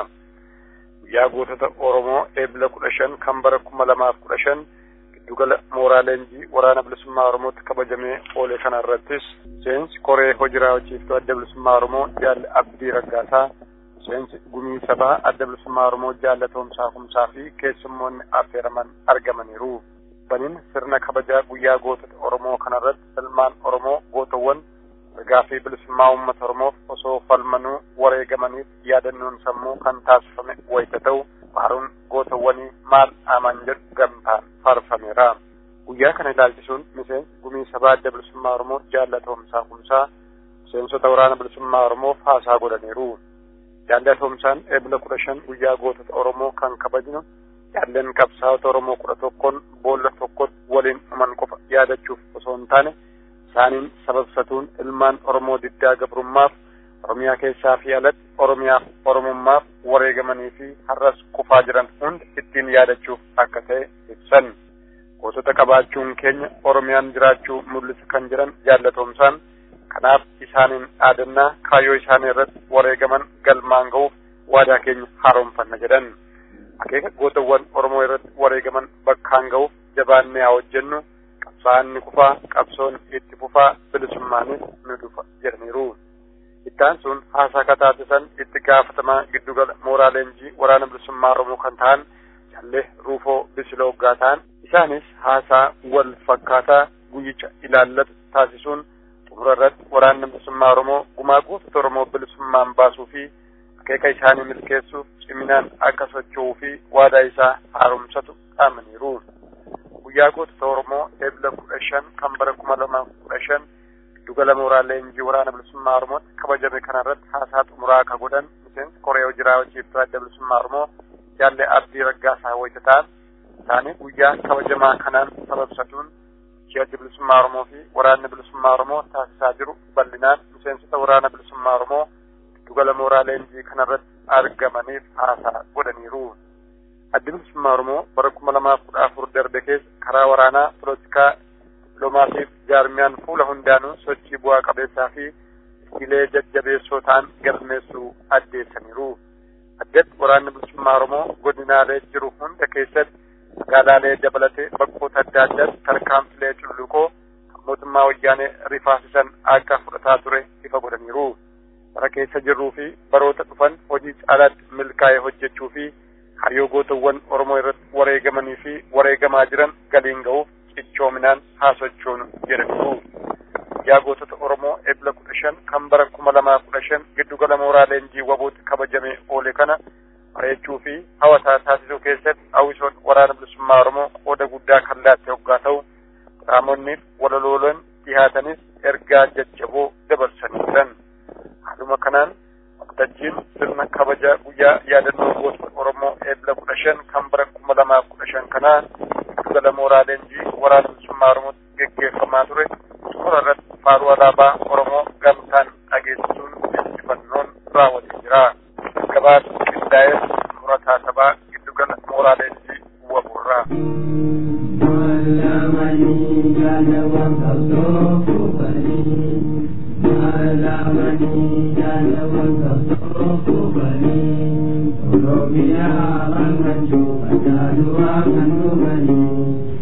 Guyyaa gootota Oromoo eebila kudha shan kan bara kuma lamaaf kudha shan giddugala mooraa leenjii waraana bilisummaa Oromootti kabajamee oole kana irrattis miseensi koree hojii raawwachiiftuu adda bilisummaa Oromoo jaalli Abdii Raggaasaa miseensi gumii sabaa adda bilisummaa Oromoo jaallatoomsaa kumsaa fi keessummoonni affeeraman argamaniiru. Baniin sirna kabajaa guyyaa gootota Oromoo kanarratti ilmaan Oromoo gootawwan mirgaa fi bilisummaa uummata Oromoof osoo falmanuu wareegamaniif yaadannoon sammuu kan taasifame wayita ta'u faaruun gootawwanii maal aman jedhu gamtaan faarfameera. Guyyaa kana ilaalchisuun miseensi gumii sabaa adda bilisummaa Oromoo jaallatoomsaa kumsaa miseensota waraana bilisummaa Oromoof haasaa godhaniiru. Jaallatoomsaan eebila kudha shan guyyaa gootota Oromoo kan kabajnu jaalleen qabsaa'ota Oromoo kudha tokkoon boolla tokkotti waliin dhuman qofa yaadachuuf osoo hin taane isaaniin sababsatuun ilmaan Oromoo diddaa gabrummaaf Oromiyaa keessaa fi alatti Oromiyaaf Oromummaaf wareegamanii fi har'as kufaa jiran hundi ittiin yaadachuuf akka ta'e ibsan. Gootota qabaachuun keenya Oromiyaan jiraachuu mul'isa kan jiran jaallatoomsaan kanaaf isaaniin dhaadannaa kaayyoo isaanii irratti wareegaman galmaan ga'uuf waadaa keenya haaromfanna jedhan. Akeeka gootawwan Oromoo irratti wareegaman bakkaan ga'uuf jabaannee haa hojjennu qabsaa'aan ni kufaa qabsoon itti fufaa bilisummaanis ni dhufa jedhaniiru. Ittaan sun haasaa kataasisan itti gaafatamaa giddugala mooraa leenjii waraana bilisummaa Oromoo kan ta'an Jallee Ruufoo Bisiloo Hoggaa ta'an isaanis haasaa wal fakkaataa guyyicha ilaallatu taasisuun xumura irratti waraanni bilisummaa Oromoo gumaa gootota Oromoo bilisummaan baasuu fi akeeka isaanii milkeessuuf ciminaan akka socho'uu fi waadaa isaa haaromsatu dhaamaniiru. Guyyaa gootota Oromoo eebila kudha shan kan bara kuma lama kudha shan giddugala mooraa leenjii waraana bilisummaa Oromootti kabajame kanarratti haasaa xumuraa akka godhan miseensi koree hojii raawwachiiftuu adda bilisummaa Oromoo jaallee abdii raggaasaa wayita ta'an isaanii guyyaa kabajamaa kanaan sababsatuun adda bilisummaa Oromoo fi waraanni bilisummaa Oromoo taasisaa jiru bal'inaan miseensota waraana bilisummaa Oromoo giddugala mooraa leenjii kanarratti argamaniif haasaa godhaniiru. Addi bilisummaa Oromoo bara kuma lamaaf kudha afur darbe keessa karaa waraanaa pilootikaa dippiloomaasiif jaarmiyaan fuula hundaanuu sochii bu'aa qabeessaa fi iskiilee jajjabeessoo ta'an galmeessuu addeessaniiru. Addatti waraanni bilisummaa Oromoo godinaalee jiru hunda keessatti magaalaalee dabalatee bakkoota adda addaatti tarkaanfilee culluqoo kan mootummaa wayyaanee rifaasisan akka fudhataa ture ifa godhaniiru. Bara keessa jirruu fi baroota dhufan hojii caalaatti milkaa'ee hojjechuu fi kaayyoo gootawwan Oromoo irratti wareegamanii fi wareegamaa jiran galiin ga'uuf cichoominaan haasochoonu jedhaniiru. Yaa gootota Oromoo eebila kudha shan kan bara kuma lamaa kudha shan giddugala mooraa leenjii wabootti kabajamee oole kana bareechuu fi hawwataa taasisuu keessatti hawwisoon waraana bilisummaa Oromoo qooda guddaa kan laatte hoggaa ta'u qaamonni walalooleen dhihaatanis ergaa jajjaboo dabarsanii jiran. Haaluma kanaan waltajjiin sirna kabaja guyyaa yaadannoo gootota Oromoo eebila kudha shan kan bara kuma lamaa kudha shan kanaa giddugala mooraa leenjii waraana bilisummaa Oromootti geggeeffamaa ture xumura irratti faaruu alaabaa Oromoo gamtaan dhageessisuun injifannoon raawwatee jira. Gabaasa qindaa'ee murataa sabaa giddugala mooraa leenjii waburraa. Oromiyaa kan kan cufa jaaluu kan dhuganii.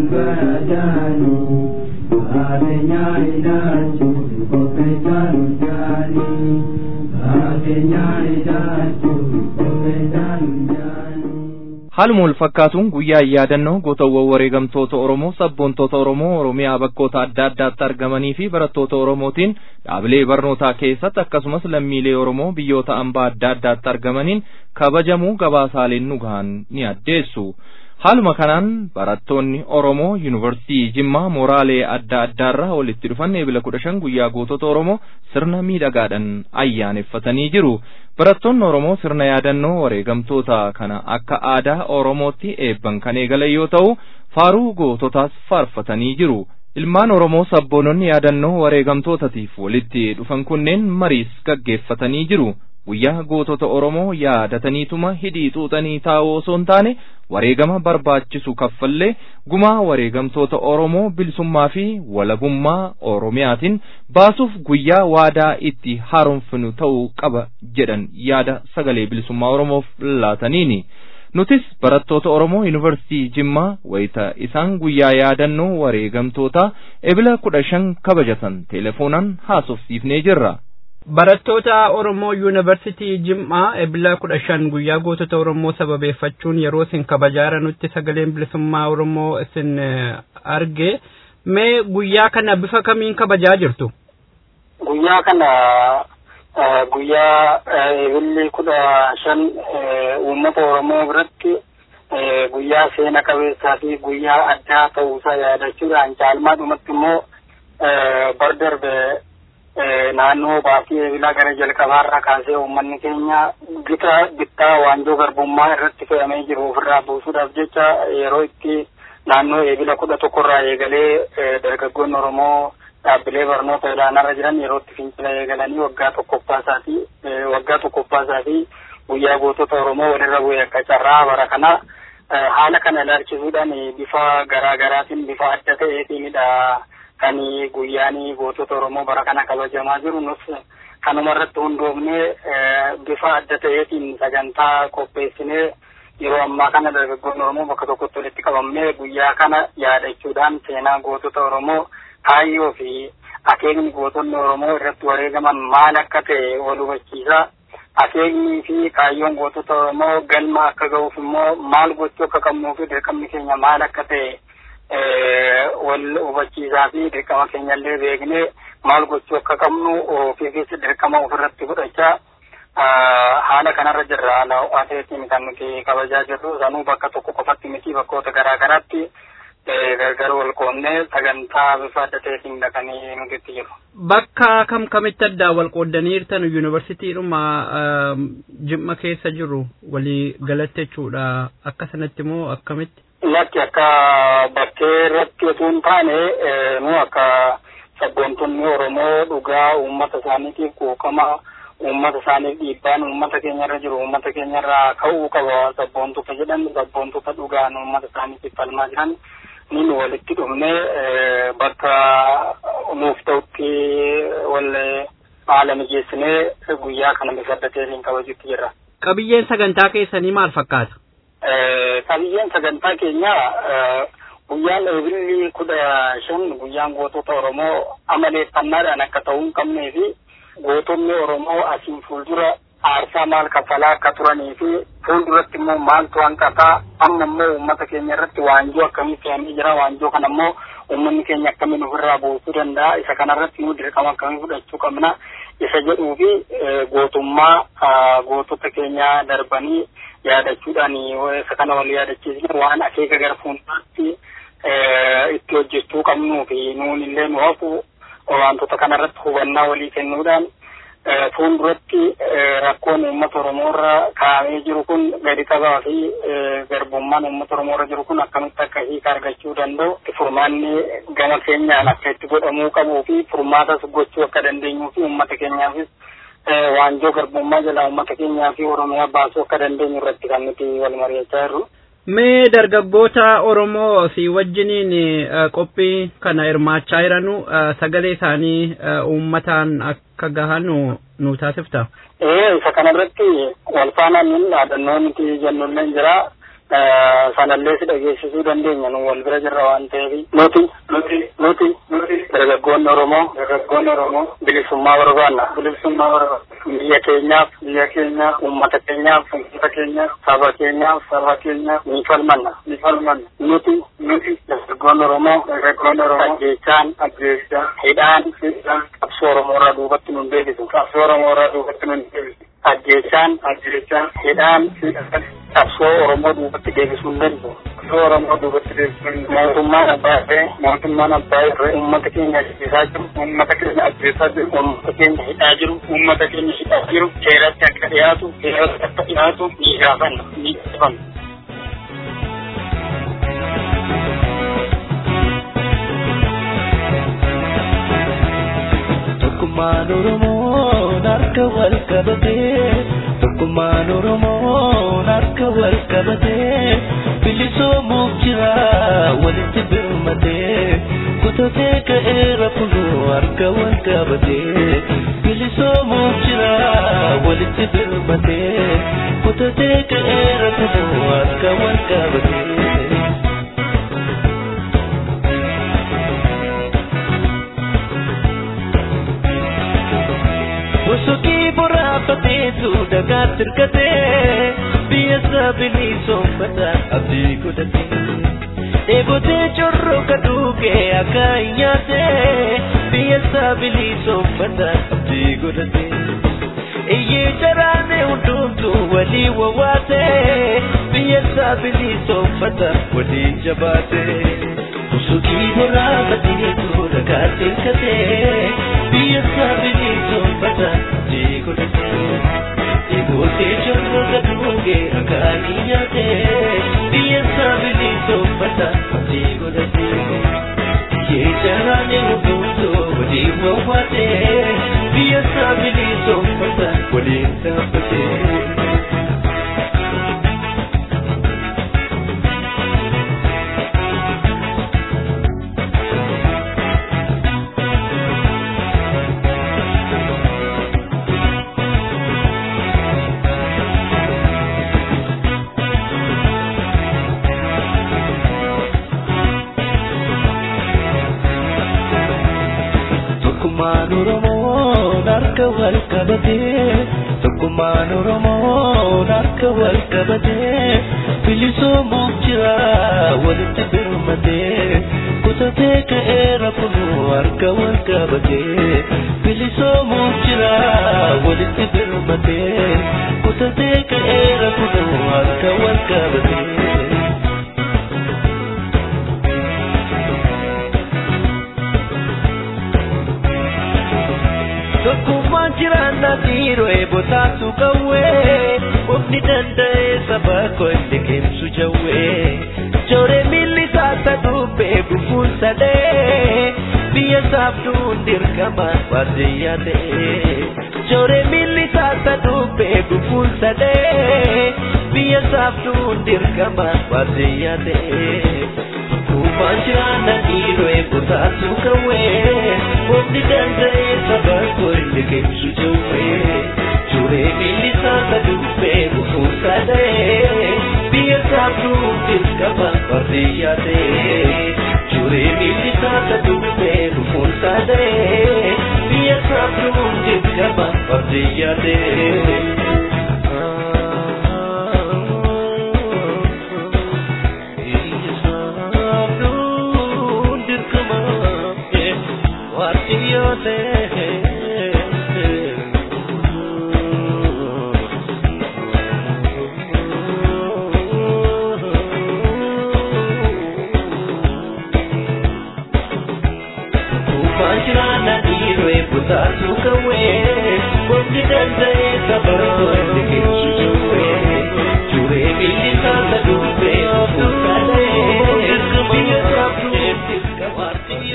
Haaluma wal fakkaatuun guyyaa yaadannoo gootawwan wareegamtoota Oromoo sabboontoota Oromoo Oromiyaa bakkoota adda addaatti argamanii fi barattoota Oromootiin dhaabilee barnootaa keessatti akkasumas lammiilee Oromoo biyyoota ambaa adda addaatti argamaniin kabajamuu gabaasaaleen nu gahan ni addeessu. Haaluma kanaan barattoonni Oromoo Yuunivarsiitii Jimmaa mooraalee adda addaarraa walitti dhufan eebila kudha shan guyyaa gootota Oromoo sirna miidhagaadhaan ayyaaneffatanii jiru. Barattoonni Oromoo sirna yaadannoo wareegamtoota kana akka aadaa Oromootti eebban kan eegalan yoo ta'u, faaruu goototaas faarfatanii jiru. Ilmaan Oromoo sabboononni yaadannoo wareegamtootaatiif walitti dhufan kunneen mariis gaggeeffatanii jiru. Guyyaa gootota Oromoo yaadataniituma hidhii xuuxanii taa'uu osoo hin taane wareegama barbaachisu kaffallee gumaa wareegamtoota Oromoo bilisummaa fi walabummaa Oromiyaatiin baasuuf guyyaa waadaa itti haaromfinu ta'uu qaba jedhan yaada sagalee bilisummaa Oromoof laataniini. Nutis barattoota Oromoo Yuunivarsiitii Jimmaa wayita isaan guyyaa yaadannoo wareegamtoota ebila kudha shan kabajatan telefoonaan haasofsiifnee jirra. Barattoota Oromoo Yuunivarsiitii Jimmaa ebila kudha shan guyyaa gootota Oromoo sababeeffachuun yeroo isin kabajaa nutti sagaleen bilisummaa Oromoo isin arge mee guyyaa kana bifa kamiin kabajaa jirtu? Guyyaa kana guyyaa ebilli kudha shan uummata Oromoo biratti guyyaa seena qabeessaa fi guyyaa addaa ta'uusaa yaadachuudhaan caalmaadhumatti immoo bar darbe naannoo baasii eebilaa gara jalqabaarraa kaasee uummanni keenya gita bittaa waanjoo garbummaa irratti fe'amee jiru ofirraa buusuudhaaf jecha yeroo itti naannoo eebila kudha tokkorraa eegalee dargaggoonni Oromoo dhaabbilee barnoota olaanaarra jiran yeroo itti fincila eegalanii waggaa tokkoffaa isaatii waggaa tokkoffaa isaatii guyyaa gootota Oromoo walirra bu'e akka carraa bara kana haala kana ilaalchisuudhaan bifa garaa garaatiin bifa adda ta'eetiinidha. kan guyyaan gootota Oromoo bara kana kabajamaa jiru nus kanuma irratti hundoofnee bifa adda ta'eetiin sagantaa qopheessinee yeroo ammaa kana dargaggoonni Oromoo bakka tokkotti walitti qabamnee guyyaa kana yaadachuudhaan seenaa gootota Oromoo kaayyoo fi akeekni gootonni Oromoo irratti wareegaman maal akka ta'e wal hubachiisa. Akeeknii fi kaayyoon gootota Oromoo galma akka ga'uuf immoo maal gochuu akka qabnuu fi dirqamni keenya maal akka ta'e wal hubachiisaa fi dirqama keenyallee beeknee maal gochuu akka qabnu ofiifis dirqama ofirratti fudhachaa haala kanarra jirra haala ho'aateetiin kan nuti kabajaa jirru sanuu bakka tokko qofatti miti bakkoota garaa garaatti gargar wal qoodnee sagantaa bifa adda ta'eetiin dhaqanii nuti itti jiru. Bakka kam kamitti addaa wal qooddaniirtan yuunivarsiitiidhuma jimma keessa jiru walii galatti jechuudha akka sanatti immoo akkamitti? Lakki akka bakkee irratti osoo hin taane nu akka sabboontonni Oromoo dhugaa uummata isaaniitiif quuqama uummata isaaniif dhiibbaan uummata keenyarra jiru uummata keenyarraa ka'uu qaba sabboontota jedhan sabboontota dhugaan uummata isaaniitiif falmaa jiran ni nu walitti dhufne bakka nuuf ta'utti wal haala mijeessinee guyyaa kana bifa adda ta'een kabajuutti jirra. Qabiyyeen sagantaa keessanii maal fakkaata? qabiyyeen sagantaa keenya guyyaan eebilli kudha shan guyyaan gootota Oromoo amaleeffannaadhaan akka ta'uu hin qabnee fi gootonni Oromoo asiin fuuldura aarsaa maal kaffalaa akka turanii fi fuulduratti immoo maaltu hanqataa amma immoo uummata keenya irratti waanjoo akkamii fe'amee jira waanjoo kana immoo uummanni keenya akkamiin ofirraa buusuu danda'a isa kanarratti nu dirqama akkamii fudhachuu qabna isa jedhuu fi gootummaa gootota keenya darbanii yaadachuudhaan isa kana wal yaadachiisne waan akeeka gara fuulduraatti itti hojjechuu qabnuu fi nuun illee nu hafu wantoota kanarratti hubannaa walii kennuudhaan fuulduratti rakkoon uummata Oromoo irra kaa'amee jiru kun gadi qabaa fi garbummaan uummata Oromoo irra jiru kun akkamitti akka hiika argachuu danda'u furmaanni gama keenyaan akka itti godhamuu qabuu fi furmaatas gochuu akka dandeenyuu fi uummata keenyaafis waanjoo garbummaa jala uummata keenyaa fi Oromiyaa baasuu akka dandeenyu irratti kan nuti wal mari'achaa jirru. Mee dargaggoota Oromoo si wajjiniin qophii kana hirmaachaa jiranu sagalee isaanii uummataan akka gahan nu taasifta. Ee isa kanarratti wal faana nuun dhaadannoo nuti jennullee jira. sanallee si dhageessisuu dandeenya nu wal bira jirra waan ta'eef nuti nuti nuti nuti dargaggoonni Oromoo dargaggoonni Oromoo bilisummaa barbaanna bilisummaa barbaanna biyya keenyaaf biyya keenyaaf uummata keenyaaf uummata keenyaaf saba keenyaaf saba keenyaaf ni falmanna ni falmanna nuti nuti dargaggoonni Oromoo dargaggoonni Oromoo ajjeechaan ajjeechaan hidhaan hidhaan qabsoo Oromoorraa duubatti nun deebisu qabsoo Oromoorraa duubatti nun deebisu ajjeechaan ajjeechaan hidhaan hidhaan qabsoo Oromoo duubatti deebisuu hin danda'u. Qabsoo Oromoo duubatti deebisuu hin danda'u. Mootummaan abbaa irree mootummaan abbaa irree uummata keenya ajjeesaa jiru uummata keenya ajjeesaa jiru uummata keenya hidhaa jiru uummata keenya hidhaa jiru seeratti akka dhiyaatu seeratti akka dhiyaatu ni gaafanna ni gaafanna. Tokkummaan Oromoo harka wal qabatee Tokkummaan Oromoo harka wal qabatee bilisoomuuf jira walitti birmatee kutatee ka'eera kunuu harka wal qabatee bilisoomuuf jira walitti birmatee kutatee ka'eera kunuu harka wal qabatee. Wasokii boraafateetu dagaatti hirkatee biyya isaa bilisoomfata abdii godhatee. Dheebotee corroo kaduukee akka hin nyaatee biyya isaa bilisoomfata abdii godhatee. Iyyee jaraanee hundumtu walii wawwaatee biyya isaa bilisoomfata walii jabaatee. Wasokii boraafateetu dagaatti hirkatee biyya isaa bilisoomfata abdii godhatee. Dheebotee corroo kaduukee akka hin nyaatee biyya isaa bilisoomfata abdii godhatee. Iyyee jaraanee hundumtu walii wawwaatee biyya isaa bilisoomfata walii dhaabbatee. Tokkummaan Oromoo harka wal qabatee Tokkummaan Oromoo harka wal qabatee bilisoomuuf jira walitti birmatee kutatee ka'eera kunuu harka wal qabatee bilisoomuuf jira walitti birmatee kutatee ka'eera kunuu harka wal qabatee. Tokkummaan jiraanna dhiiroo eebotaatu qawwee Ofni danda'ee saba koo inni keemsu jawwee Jooree miilli isaata dubbee bufuun sadee Biyya saaftuun dirqama baadiyyaa ta'ee Jooree miilli isaata dubbee bufuun sadee Biyya saaftuun dirqama baadiyyaa ta'ee Tokkummaan jiraanna dhiiroo eebotaatu qawwee Ofni danda'ee saba koo inni keemsu jawwee Jooree miilli isaata dubbee bufuun sadee Biyya saaftuun dirqama baadiyyaa ta'ee Jooree miilli isaata dubbee bufuun sadee Biyya saaftuun dirqama baadiyyaa ta'ee. Taatu kawwee, wanti danda'ee sabaroo inni keemsu jawwee, juree miilli isaata dubbee fuulduree, biyya saaftuu dirqamaatti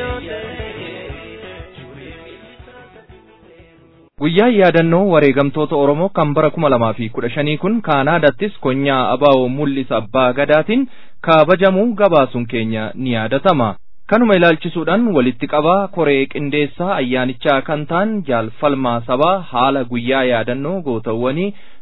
Guyyaan yaadannoo wareegamtoota Oromoo kan bara kuma lamaa fi kudha shanii kun Kaanaadaattis konyaa abaa'oo mul'isa abbaa gadaatiin kabajamuu gabaasuun keenya ni yaadatama. Kanuma ilaalchisuudhaan walitti qabaa koree qindeessaa ayyaanichaa kan ta'an jaalfalmaa sabaa haala guyyaa yaadannoo gootawwanii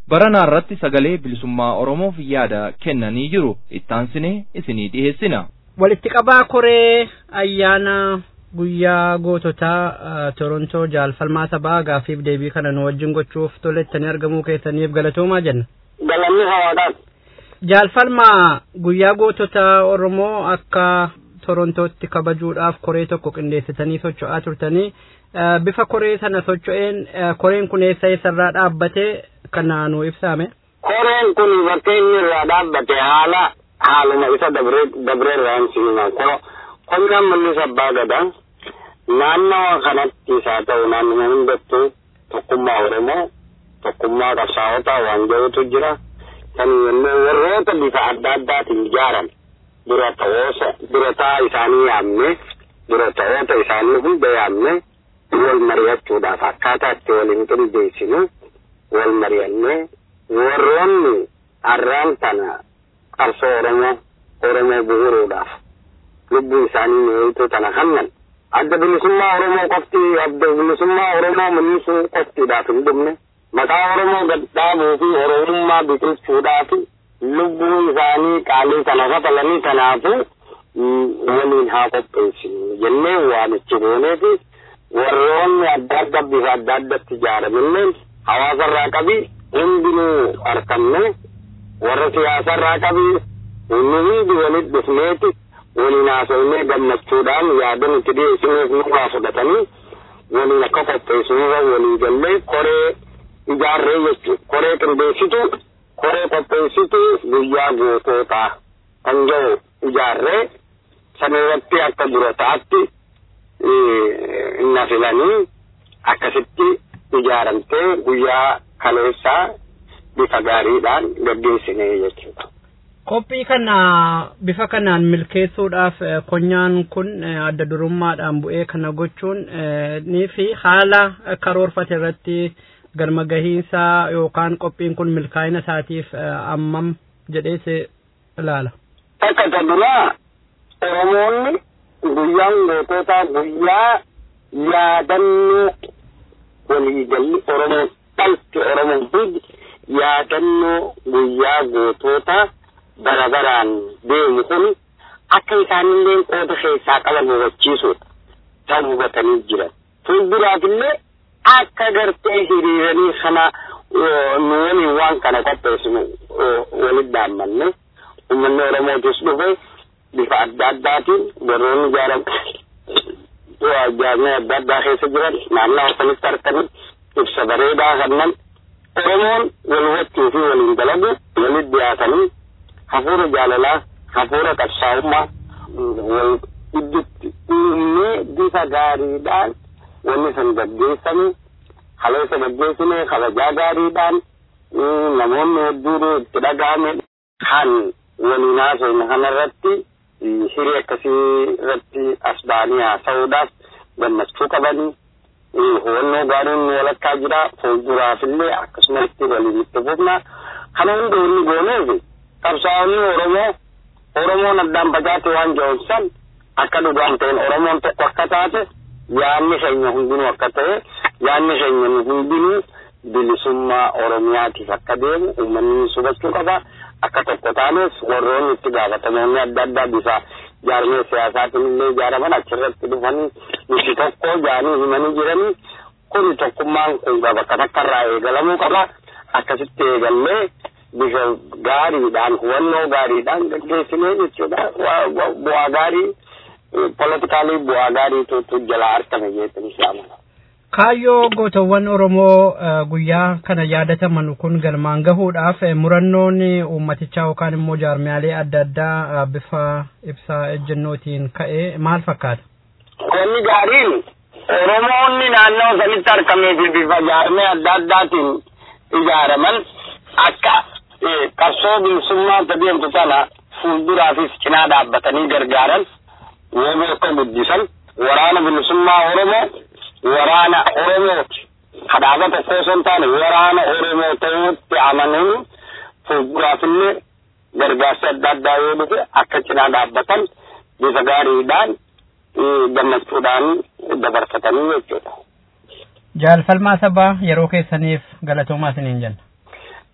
baranaa irratti sagalee bilisummaa oromoof yaada kennanii jiru ittaansinee isinii dhiheessina. walitti qabaa koree ayyaana guyyaa goototaa torontoo jaalfalmaa sabaa gaafiif deebii kana nu wajjin gochuuf tolettanii argamuu keessaniif galatoomaa jenna. galanni hawaadhaan. jaalfalmaa guyyaa goototaa oromoo akka torontootti kabajuudhaaf koree tokko qindeessitanii socho'aa turtanii bifa koree sana socho'een koreen kun eessa eessarraa dhaabbate kana nu ibsaame. koreen kun bakka inni irraa dhaabbate haala haaluma isa dabree irraan siima qonnaan mul'isa abbaa gadaa naannoo kanattis haa ta'u naannoo hundattuu tokkummaa oromoo tokkummaa qabsaa'otaa waan jedhutu jira kan yommuu warroota bifa adda addaatiin ijaaran dura ta'oosa dura ta'aa isaanii yaamne dura ta'oota isaanii hunda yaamne wal mari'achuudhaaf akkaataa itti waliin qindeessinu wal mari'annee warroonni har'aan tana qabsoo oromoo oromoo bu'uuruudhaaf lubbuu isaanii mi'eeyituu tana hannan adda bilisummaa oromoo qofti adda bilisummaa oromoo mul'isuu qoftiidhaaf hin dhumne maqaa oromoo gadhaabuu fi oromummaa biqilchuudhaaf lubbuu isaanii qaalii kana kafalanii kanaafu waliin haa qopheessinu jennee waamichi goonee fi warroonni adda adda bifa adda addatti ijaaramillee hawaasarraa qabi hundinuu harkanne warra siyaasarraa qabi nu hundi walitti dhufneeti waliin haasofnee gammachuudhaan yaada nuti dhiyeessinuuf nurraa fudhatanii waliin akka qopheessinurra walii gallee koree ijaarree jechuudha. Koree qindeessitu, koree qopheessitu guyyaa gootootaa kan jedhu ijaarree sana irratti akka dura ta'atti na filanii akkasitti ijaaramtee guyyaa kaleessaa bifa gaariidhaan gaggeessinee jechuudha. Qophii kana bifa kanaan milkeessuudhaaf konyaan kun adda durummaadhaan bu'ee kana gochuun ni fi haala karoorfate irratti galma gahiinsaa yookaan qophiin kun milkaa'ina isaatiif ammam jedhee ilaala. Akka duraa Oromoonni guyyaan gootota guyyaa yaadannoo waliigalli Oromoo dhalti Oromoo hundi yaadannoo guyyaa gootota bara baraan deemu kun akka isaanillee qooda keessaa qaban hubachiisuudha. Isaan hubatanii jiran. Fuulduraafillee akka gartee hiriiranii kana nu waliin waan kana qopheessinu walitti daammanne uummanni Oromootis dhufe bifa adda addaatiin warroonni ijaaran ijaarame adda addaa keessa jiran naannoo sanitti argaman ibsa bareedaa kannan Oromoon wal hubachuu fi waliin dalagu walitti dhiyaatanii hafuura jaalalaa hafuura qabsaa'ummaa wal gidduutti uumnee bifa gaariidhaan wanni sun gaggeessame kaleessa gaggeessine kabajaa gaariidhaan namoonni hedduun itti dhaga'ame kan waliin haasofne kanarratti hirii akkasii irratti as ba'anii haasa'uudhaaf gammachuu qabanii hubannoo gaariin walakkaa jira fuulduraafillee akkasumatti waliin itti fufna kana hunda inni gooneef qabsaa'onni Oromoo Oromoon addaan facaate waan jedhan akka dhugaan ta'een Oromoon tokko akka taate yaanni keenya hundinuu akka ta'e yaanni keenya nu hundinuu bilisummaa Oromiyaatiif akka deemu uummanni hubachuu qaba akka tokko taanes warroonni itti gaafatamoonni adda addaa bifa jaarmee siyaasaatiin illee ijaaraman achirratti dhufanii nuti tokko jaanii himanii jiranii kun tokkummaan kun bakka takkarraa eegalamuu qaba akkasitti eegallee bifa gaariidhaan hubannoo gaariidhaan gaggeessinee jechuudha bu'aa gaarii politikaalii bu'aa gaariitu jalaa argame jechuun islaamudha. Kaayyoo gootawwan Oromoo guyyaa kana yaadataman kun galmaan gahuudhaaf murannoon uummatichaa yookaan immoo jaarmiyaalee adda addaa bifa ibsaa ejjennootiin ka'ee maal fakkaata? Wanni gaariin Oromoonni naannoo sanitti argamee fi bifa jaarmee adda addaatiin ijaaraman akka qabsoo bilisummaa deemtu sana fuulduraafis cinaa dhaabbatanii gargaaran yoo akka guddisan waraana bilisummaa Oromoo waraana Oromooti. Kanaaf tokko osoo hin taane waraana Oromoo ta'uutti amanuun fuulduraafillee gargaarsa adda addaa yoo dhufe akka cinaa dhaabbatan bifa gaariidhaan gammachuudhaan dabarfatanii jechuudha. Jaalfalmaa sabaa yeroo keessaniif galatoomaa isiniin jenna.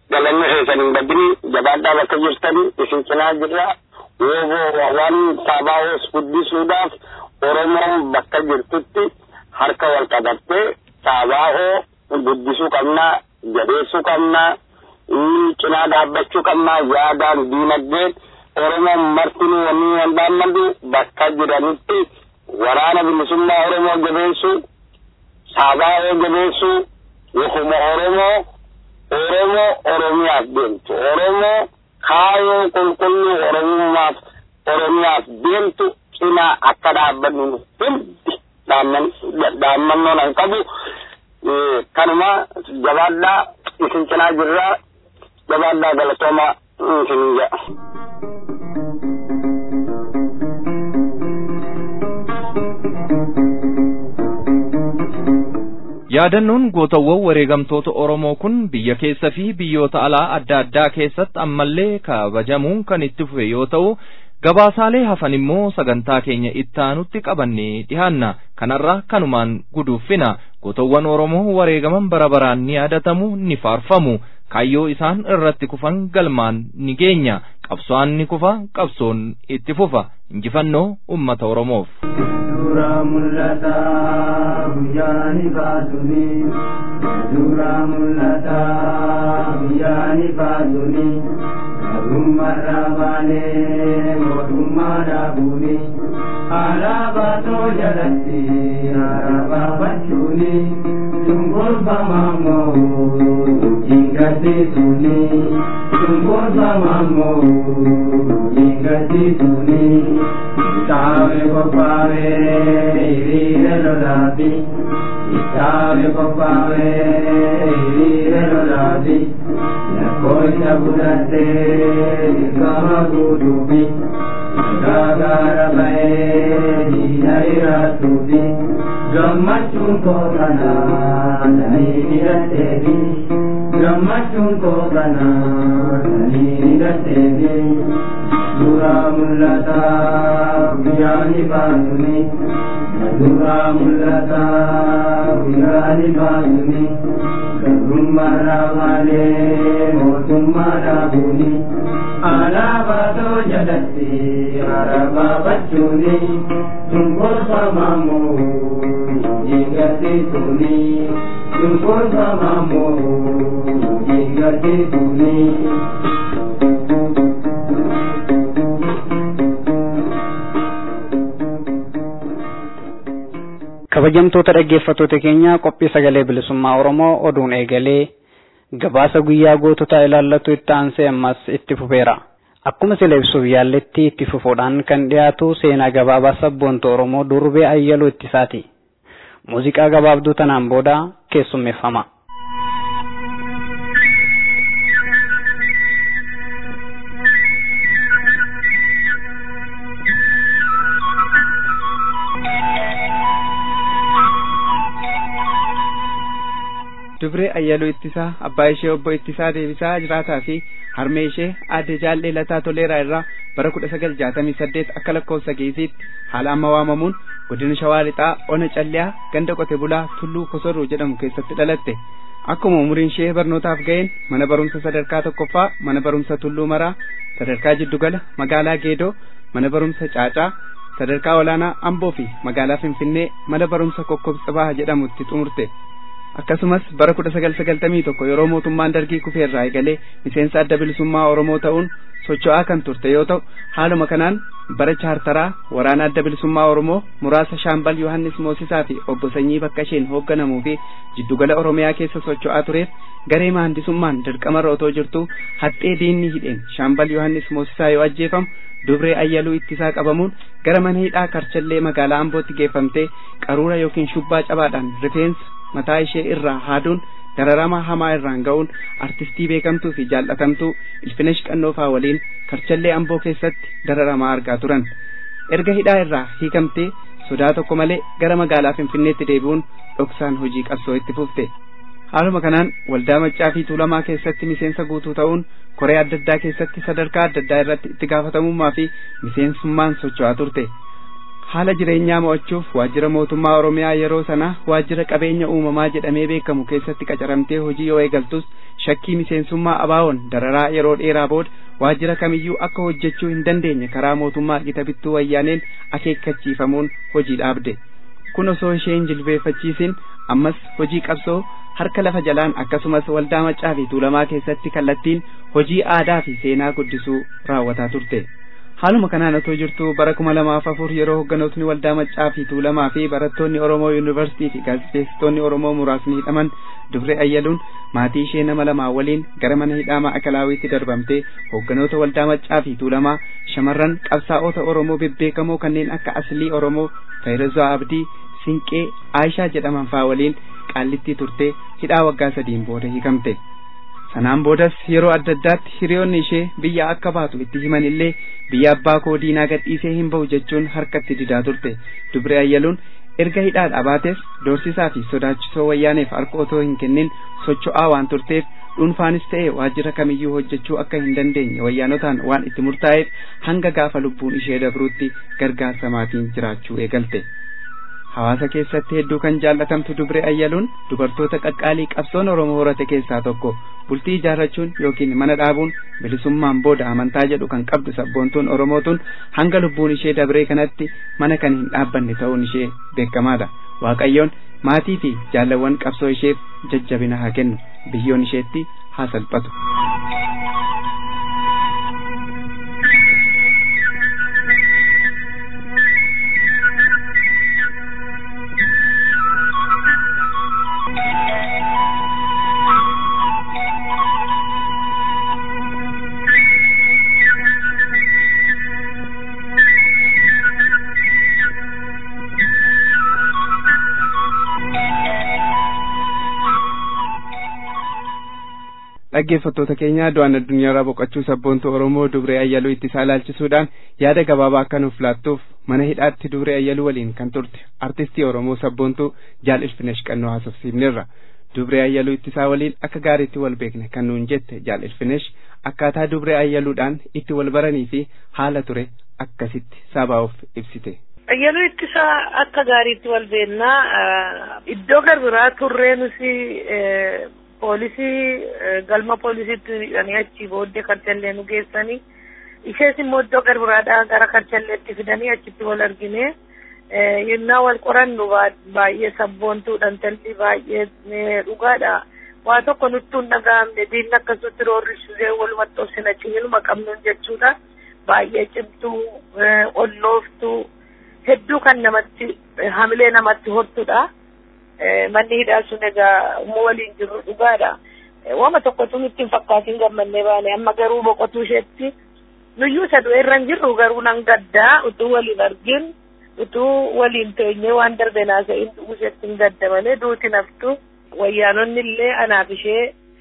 galanni keessan hin badini jabaadhaa bakka jirtani isin cinaa jirra wooboo waan saabaa'oos guddisuudhaaf oromoon bakka jirtutti harka wal qabattee saabaa'oo guddisuu qabnaa jabeessuu qabnaa cinaa dhaabbachuu qabnaa yaadaan diinagdeen oromoon martinuu wanni wandaammadhu bakka jiranitti waraana bilisummaa oromoo jabeessuu saabaa'oo jabeessuu wofuma oromoo oromoo oromiyaaf deemtu oromoo kaayoo qulqulluu oromummaaf oromiyaaf deemtu cinaa akka dhaabbannu hundi dhaammannoon an qabu kanuma jabaadhaa isin cinaa jirraa jabaadhaa galatooma isin jedha. Yaadannoon gootawwan wareegamtoota Oromoo kun biyya keessa fi biyyoota alaa adda addaa keessatti ammallee kabajamuun kan itti fufe yoo ta'u, gabaasaalee hafan immoo sagantaa keenya itti aanutti qabannee dhihaanna. Kanarra kanumaan guduuffina. Gootawwan Oromoo wareegaman bara baraan ni yaadatamu, ni faarfamu. Kaayyoo isaan irratti kufan galmaan ni geenya. Qabsoon ni kufa, qabsoon itti fufa. Injifannoo uummata Oromoof. Suuraa mul'ataa guyyaa ni baatuni. Suuraa mul'ataa guyyaa ni baatuni. Garummaarraa baanee mootummaa dhaabuuni. Alaabaa too jalatti alaabaa bachuuni. Cunqurfamaa moo jingadhiisuni. Cunqurfamaa moo jingadhiisuni. Kitaabe qophaa'e hiriira lolaati. Kitaabe qophaa'e hiriira lolaati. Lakkoofsa fudhattee dirqama guutuufi. Gaagaara ba'ee diina iraatuufi. Gammachuun koo kanaa sanii hidhatteefi. Gammachuun koo kanaa sanii hidhatteefi. Suuraa mul'ataa guyyaa ni baasuni. Suuraa mul'ataa guyyaa ni baasuni. Garummaarraa baanee mootummaa dhaabuuni. Alaabaa too jalatti alaabaa bachuuni. Cunqurfamaa moo jingadhiisuni. Cunqurfamaa moo jingadhiisuni. kabajamtoota dhaggeeffattoota keenya qophii sagalee bilisummaa oromoo oduun eegalee gabaasa guyyaa goototaa ilaallatu itti aansee ammas itti fufeera akkuma sila ibsuuf yaalletti itti fufuudhaan kan dhiyaatu seenaa gabaabaa sabboonta oromoo durbee ayyaluu ittisaati muuziqaa gabaabduu tanaan booda keessummeeffama. dubree ayyaluu ittisaa abbaa ishee obbo ittisaa deebisaa jiraataa fi harmee ishee aadde jaallee lataa toleeraa irraa bara kudha sagal jaatamii saddeet akka lakkoofsa geesiitti haala amma waamamuun godina shawaa lixaa ona calliyaa ganda qote bulaa tulluu kosorruu jedhamu keessatti dhalatte akkuma umuriin ishee barnootaaf ga'een mana barumsa sadarkaa tokkoffaa mana barumsa tulluu maraa sadarkaa jiddugala magaalaa geedoo mana barumsa caacaa sadarkaa olaanaa amboo fi magaalaa finfinnee mana barumsa kokkobxibaa jedhamutti xumurte akkasumas bara kudha sagal sagaltamii tokko yeroo mootummaan dargii kufeerraa eegalee miseensa adda bilisummaa oromoo ta'uun socho'aa kan turte yoo ta'u haaluma kanaan bara chaartaraa waraana adda bilisummaa oromoo muraasa shaambal yohannis moosisaa fi obbo sanyii bakka isheen hoogganamuu fi jiddugala oromiyaa keessa socho'aa tureef garee maandisummaan dirqamarra otoo jirtu haxxee diinni hidheen shaambal yohannis moosisaa yoo ajjeefamu dubree ayyaluu ittisaa qabamuun gara mana hidhaa karchallee magaalaa ambootti geeffamtee qaruura yookiin shubbaa cabaadhaan rifeensa mataa ishee irraa haaduun dararama hamaa irraan ga'uun artistii beekamtuu fi jaallatamtuu ilfinesh qannoofaa waliin karchallee amboo keessatti dararamaa argaa turan erga hidhaa irraa hiikamtee sodaa tokko malee gara magaalaa finfinneetti deebi'uun dhoksaan hojii qabsoo itti fufte haaluma kanaan waldaa maccaa fi tuulamaa keessatti miseensa guutuu ta'uun koree adda addaa keessatti sadarkaa adda addaa irratti itti gaafatamummaa fi miseensummaan socho'aa turte haala jireenyaa mo'achuuf waajjira mootummaa oromiyaa yeroo sana waajjira qabeenya uumamaa jedhamee beekamu keessatti qacaramtee hojii yoo eegaltus shakkii miseensummaa abaawoon dararaa yeroo dheeraa booda waajjira kamiyyuu akka hojjechuu hin dandeenye karaa mootummaa gita bittuu wayyaaneen akeekkachiifamuun hojii dhaabde kun osoo ishee hin jilbeeffachiisin ammas hojii qabsoo harka lafa jalaan akkasumas waldaa maccaa fi tuulamaa keessatti kallattiin hojii aadaa fi seenaa guddisuu raawwataa turte haaluma kanaan otoo jirtu bara kuma lamaaf afur yeroo hogganootni waldaa maccaa fi tuulamaa fi barattoonni oromoo yuunivarsiitii fi gaazexeessitoonni oromoo muraasni hidhaman dubre ayyaluun maatii ishee nama lamaa waliin gara mana hidhaa ma'akalaawiitti darbamtee hogganoota waldaa maccaa fi tuulamaa shamarran qabsaa'ota oromoo bebbeekamoo kanneen akka aslii oromoo fayirazaa abdii sinqee aayishaa jedhaman faa waliin qaallittii turtee hidhaa waggaa sadiin booda hiikamte sanaan boodas yeroo adda addaatti hiriyoonni ishee biyya akka baatu itti himan illee biyya abbaa koo diinaa gadhiisee hin ba'u jechuun harkatti didaa turte dubre ayyaluun erga hidhaa dhaabates doorsisaa fi sodaachisoo wayyaaneef harka otoo hin kennin socho'aa waan turteef dhuunfaanis ta'e waajjira kamiyyuu hojjechuu akka hin dandeenye wayyaanotaan waan itti murtaa'eef hanga gaafa lubbuun ishee dabruutti gargaarsa maatiin jiraachuu eegalte. hawaasa keessatti hedduu kan jaallatamtu dubre ayyaluun dubartoota qaqqaalii qabsoon oromoo horate keessaa tokko bultii ijaarrachuun yookiin mana dhaabuun bilisummaan booda amantaa jedhu kan qabdu sabboontuun oromootuun hanga lubbuun ishee dabree kanatti mana kan hin dhaabbanne ta'uun ishee beekamaadha waaqayyoon maatii fi jaalawwan qabsoo isheef jajjabina haa kennu biyyoon isheetti haa salphatu. dhaggeeffattoota keenya du'aan addunyaarraa boqochuu sabboontuu oromoo dubree ayyaluu ittisaa ilaalchisuudhaan yaada gabaabaa akka nuuf laattuuf mana hidhaatti dubree ayyaluu waliin kan turte artistii oromoo sabboontuu jaal ilfinesh qannoo haasofsiifnerra dubree ayyaluu ittisaa waliin akka gaariitti wal beekne kan nuun jette jaal ilfinesh akkaataa dubree ayyaluudhaan itti wal baranii fi haala ture akkasitti sabaa'uuf ibsite. Ayyaluu ittisaa akka gaariitti wal beennaa iddoo garbiraa turree nuti poolisii galma poolisiitti hidhanii achii booddee karchallee nu geessanii ishees immoo iddoo garbiraadhaa gara karchalleetti fidanii achitti wal argine yennaa wal qorannu baay'ee sabboontuu dhantalli baay'ee dhugaadha waa tokko nutti hin dhaga'amne diinni akkasutti roorrisuu walumatti obsina ciminuma qabnuun jechuudha baay'ee cimtuu ollooftuu hedduu kan namatti hamilee namatti hortudha. manni hidhaa sun egaa umma waliin jirru dhugaadha. Wama tokkotu nutti hin fakkaatiin gammannee baane amma garuu boqotuu isheetti nuyyuu isa du'e irra hin jirru garuu nan gaddaa utuu waliin argin utuu waliin teenyee waan darbe naasa'in du'uu isheetti hin gadda malee duuti naftu wayyaanonni illee anaaf ishee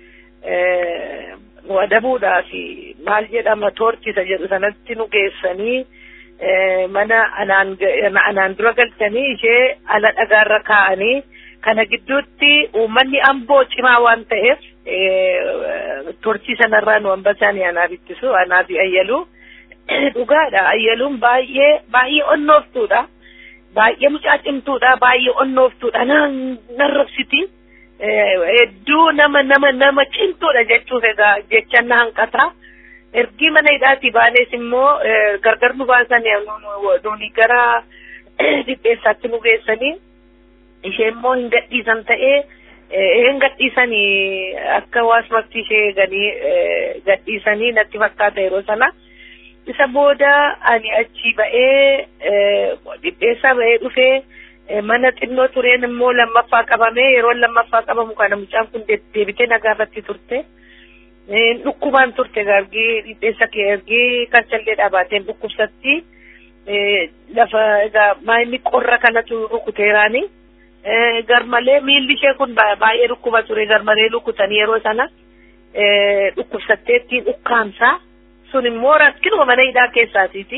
wadabuudhaaf maal jedhama toorchisa jedhu sanatti nu geessanii mana anaan anaan dura galchanii ishee ala dhagaarra kaa'anii kana gidduutti uummanni amboo cimaa waan ta'eef torchii sanarraa nu hambasaanii anaaf ittisu anaaf ayyaluu dhugaadha ayyaluun baay'ee baay'ee onnooftuudha baay'ee mucaa cimtuudha baay'ee onnooftuudha narrabsiti hedduu nama nama nama cimtuudha jechuuf egaa jechan na hanqata ergi mana hidhaati baanes immoo gargar nu baasan nuuni gara dhipheessaatti nu geessanii ishee immoo hin gadhiisan ta'ee hin gadhiisanii akka waasumatti ishee eeganii gadhiisanii natti fakkaata yeroo sana isa booda ani achi ba'ee dhipheessaa ba'ee dhufee mana xinnoo tureen immoo lammaffaa qabamee yeroo lammaffaa qabamu kana mucaan kun deebitee nagaafatti turte. dhukkubaan turte gargii dhipheessa kee ergii karchallee dhaabateen dhukkubsatti lafa egaa maayinni qorra kanatu rukuteeraani garmalee miilli ishee kun baay'ee dhukkuba ture garmalee rukutanii yeroo sana dhukkubsatteetti ukkaamsaa sun immoo rakkinuma mana hidhaa keessaatiiti.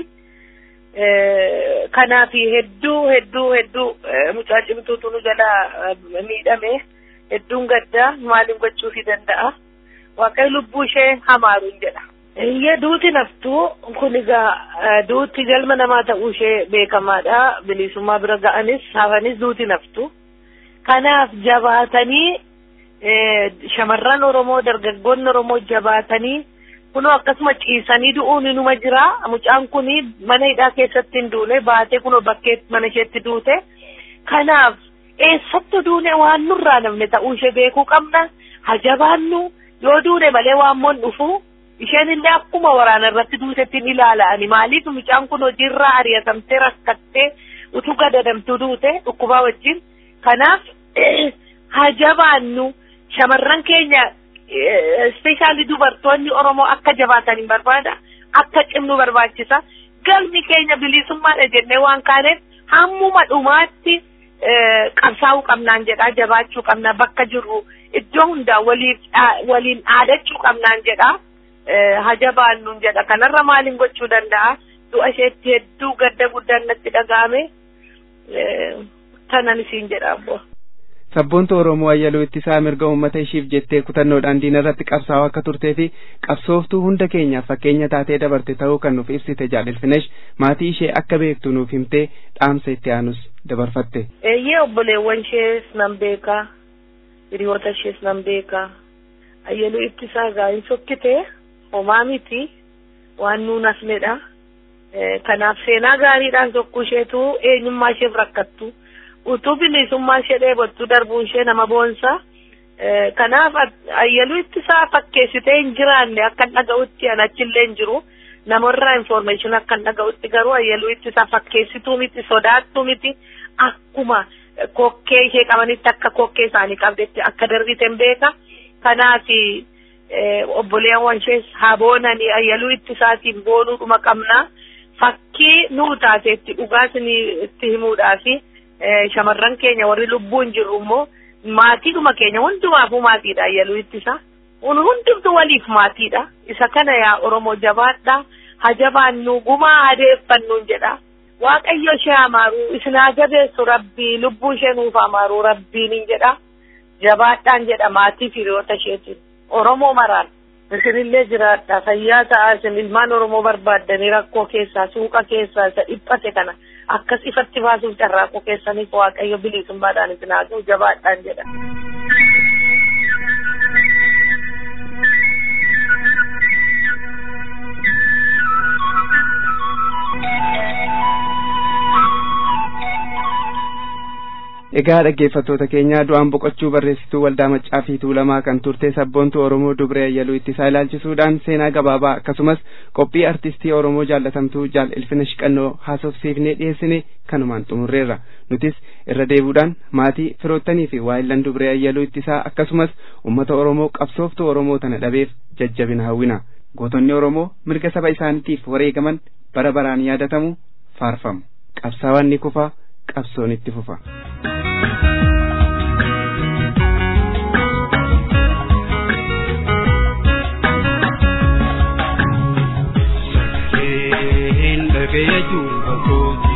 Kanaaf hedduu hedduu hedduu mucaa cimtuutu nu jala miidhame hedduun gaddaa maaliin gochuufii danda'a. waaqayyo lubbuu ishee hamaaruun jedha Iyyee duuti naftuu kun egaa duuti galma namaa ta'uu ishee beekamaadha. Bilisummaa bira ga'anis hafanis duuti naftu. Kanaaf jabaatanii shamarran Oromoo dargaggoonni Oromoo jabaatanii kunoo akkasuma ciisanii du'uun inuma jira. Mucaan kun mana hidhaa keessatti hin duune baatee kunoo bakkee mana isheetti duute. Kanaaf eessattu duune waan nurraa namne ta'uu ishee beekuu qabna. Hajabaannu yoo duune malee waan moon dhufu. isheen illee akkuma waraana irratti duutetti ni ilaala'ani maaliif mucaan kun hojiirraa ari'atamtee rakkattee utuu gadadamtuu duute dhukkubaa wajjin kanaaf hajabaannu shamarran keenya ispeeshaalii dubartoonni oromoo akka jabaatan hin barbaada akka cimnu barbaachisa galmi keenya bilisummaadha jennee waan kaaneef hammuma dhumaatti qabsaa'uu qabnaan jedha jabaachuu qabna bakka jirru iddoo hundaa waliin dhaadachuu qabnaan jedha. hajabaannuun jedha kanarra maaliin gochuu danda'a du'a isheetti hedduu gadda guddaan natti dhaga'ame tanan isiin jedha abbo. Sabboontu Oromoo Ayyaluu ittisaa mirga uummata ishiif jettee kutannoodhaan diina irratti qabsaa'aa akka turtee fi qabsooftuu hunda keenyaaf fakkeenya taatee dabarte ta'uu kan nuuf ibsite jaalilfinesh maatii ishee akka beektu nuuf himtee dhaamsa itti aanus dabarfatte. Eeyyee obboleewwan ishees nan beeka hiriyoota ishees nan beeka Ayyaluu ittisaa gaa'in sokkitee. homaa miti waan nuun hafnedha. Kanaaf seenaa gaariidhaan tokko isheetu eenyummaa isheef rakkattu. Utuu bilisummaa ishee dheebottu darbuun ishee nama boonsa. Kanaaf ayyaluu ittisaa fakkeessitee hin jiraanne akka hin dhaga'utti an achillee hin jiru. Namarraa information akka hin dhaga'utti garuu ayyaluu ittisaa fakkeessituu miti sodaattuu miti akkuma kokkee ishee qabanitti akka kokkee isaanii qabdetti akka darbite hin beeka. Kanaaf obboleewwan ishees haa boonanii ayyaluu ittisaatiin boonuudhuma qabna. Fakkii nuu taateetti dhugaas itti himuudhaafi shamarran keenya warri lubbuun jirru immoo maatiidhuma keenya hundumaafuu maatiidha ayyaluu ittisa. Kun hundumtu waliif maatiidha. Isa kana yaa Oromoo jabaadha. Hajabaannu gumaa adeeffannuun jedha. Waaqayyo ishee amaaru isin haa jabeessu rabbii lubbuu ishee nuuf amaaru rabbiin jedha. Jabaadhaan jedha maatii hiriyoota isheetiin. Oromoo maraan isinillee jiraadha fayyaa ta'aa isin ilmaan Oromoo barbaaddanii rakkoo keessaa suuqa keessaa isa dhiphate kana akkas ifatti baasuuf carraaquu keessaniif waaqayyo bilisummaadhaan isin haa ga'u jabaadhaan jedha. Egaa dhaggeeffattoota keenya du'aan boqochuu barreessituu waldaa maccaa fi tuulamaa kan turte sabboontuu Oromoo Dubree Ayyaluu ittisaa ilaalchisuudhaan seenaa gabaabaa akkasumas qophii artistii Oromoo jaallatamtuu jaal ilfina shiqannoo haasofsiifnee dhiyeessine kanumaan xumurreerra. Nutis irra deebuudhaan maatii firoottanii fi waayillan Dubree Ayyaluu ittisaa akkasumas uummata Oromoo qabsooftuu Oromoo tana dhabeef jajjabina hawwina. Gootonni Oromoo mirga saba isaaniitiif wareegaman bara baraan yaadatamu faarfamu. Qabsaawaan ni kufa qabsoon itti fufa. dhagaya juba kooti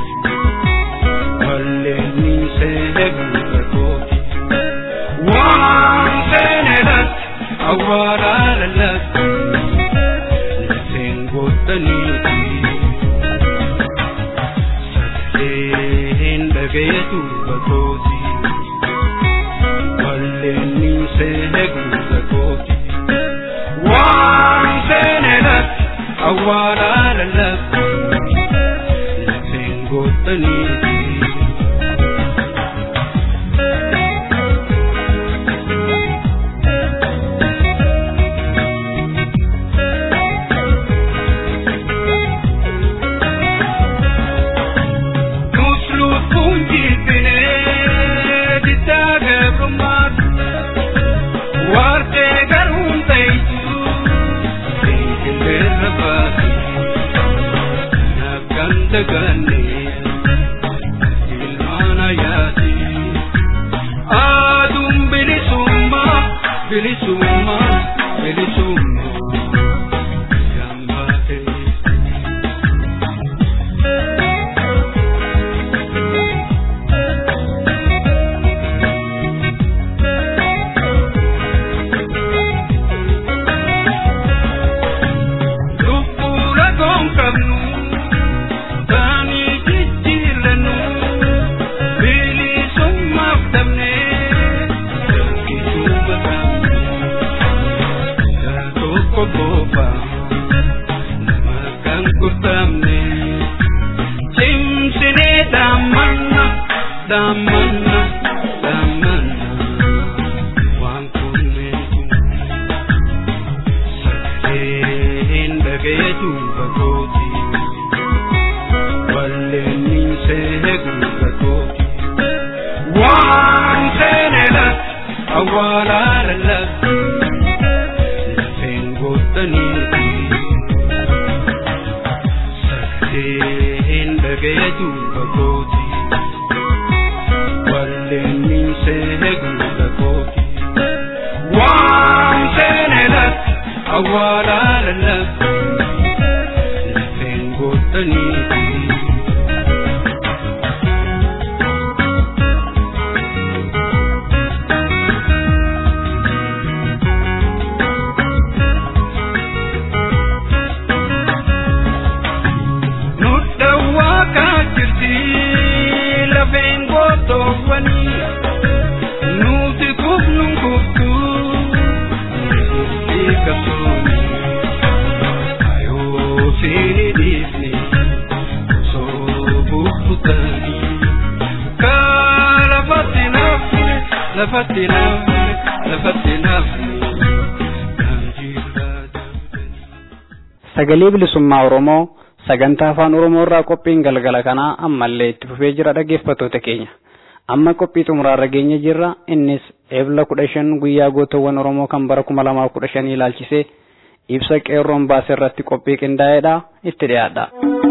walleenni seene guuta kooti waan seene latti awwaalaa lallatti lafeen goottaniiti sagaleen dhagaya juba kooti walleenni seene guuta kooti waan seene latti awwaalaa lallatti lafeen goottaniiti. Nus lubbuun jilbinee diddaa gabrummaatu waartee garuun ta'isu fiintillee baatu nakkan daganne ilmaan ayaati aduun bilisummaa bilisummaa bilisummaa gammaatee. awwaalaa lallabdu lafeen goottaniiti sagaleen dhagayetu bakooti walleen miinsee guuta kooti waan seenelatti awwaalaa lallabdu lafeen goottaniiti Nudhawaa kaajirti lafeen gootoowwani nuti kufnuun kuftu dhiibbasuuni ayoo fiini dhiifne osoo bukkutani kaa lafatti nafne lafatti nafne lafatti nafne kan jirraa sagalee bilisummaa oromoo sagantaa afaan oromoo irraa qophiin galgala kanaa ammallee itti fufee jira dhaggeeffattoota keenya amma qophii xumuraarra geenye jirra innis eebla kudha shan guyyaa gootawwan oromoo kan bara kuma lamaaf kudha shanii ilaalchisee ibsa qeerroon baase irratti qophii qindaa'eedha itti dhiyaadha.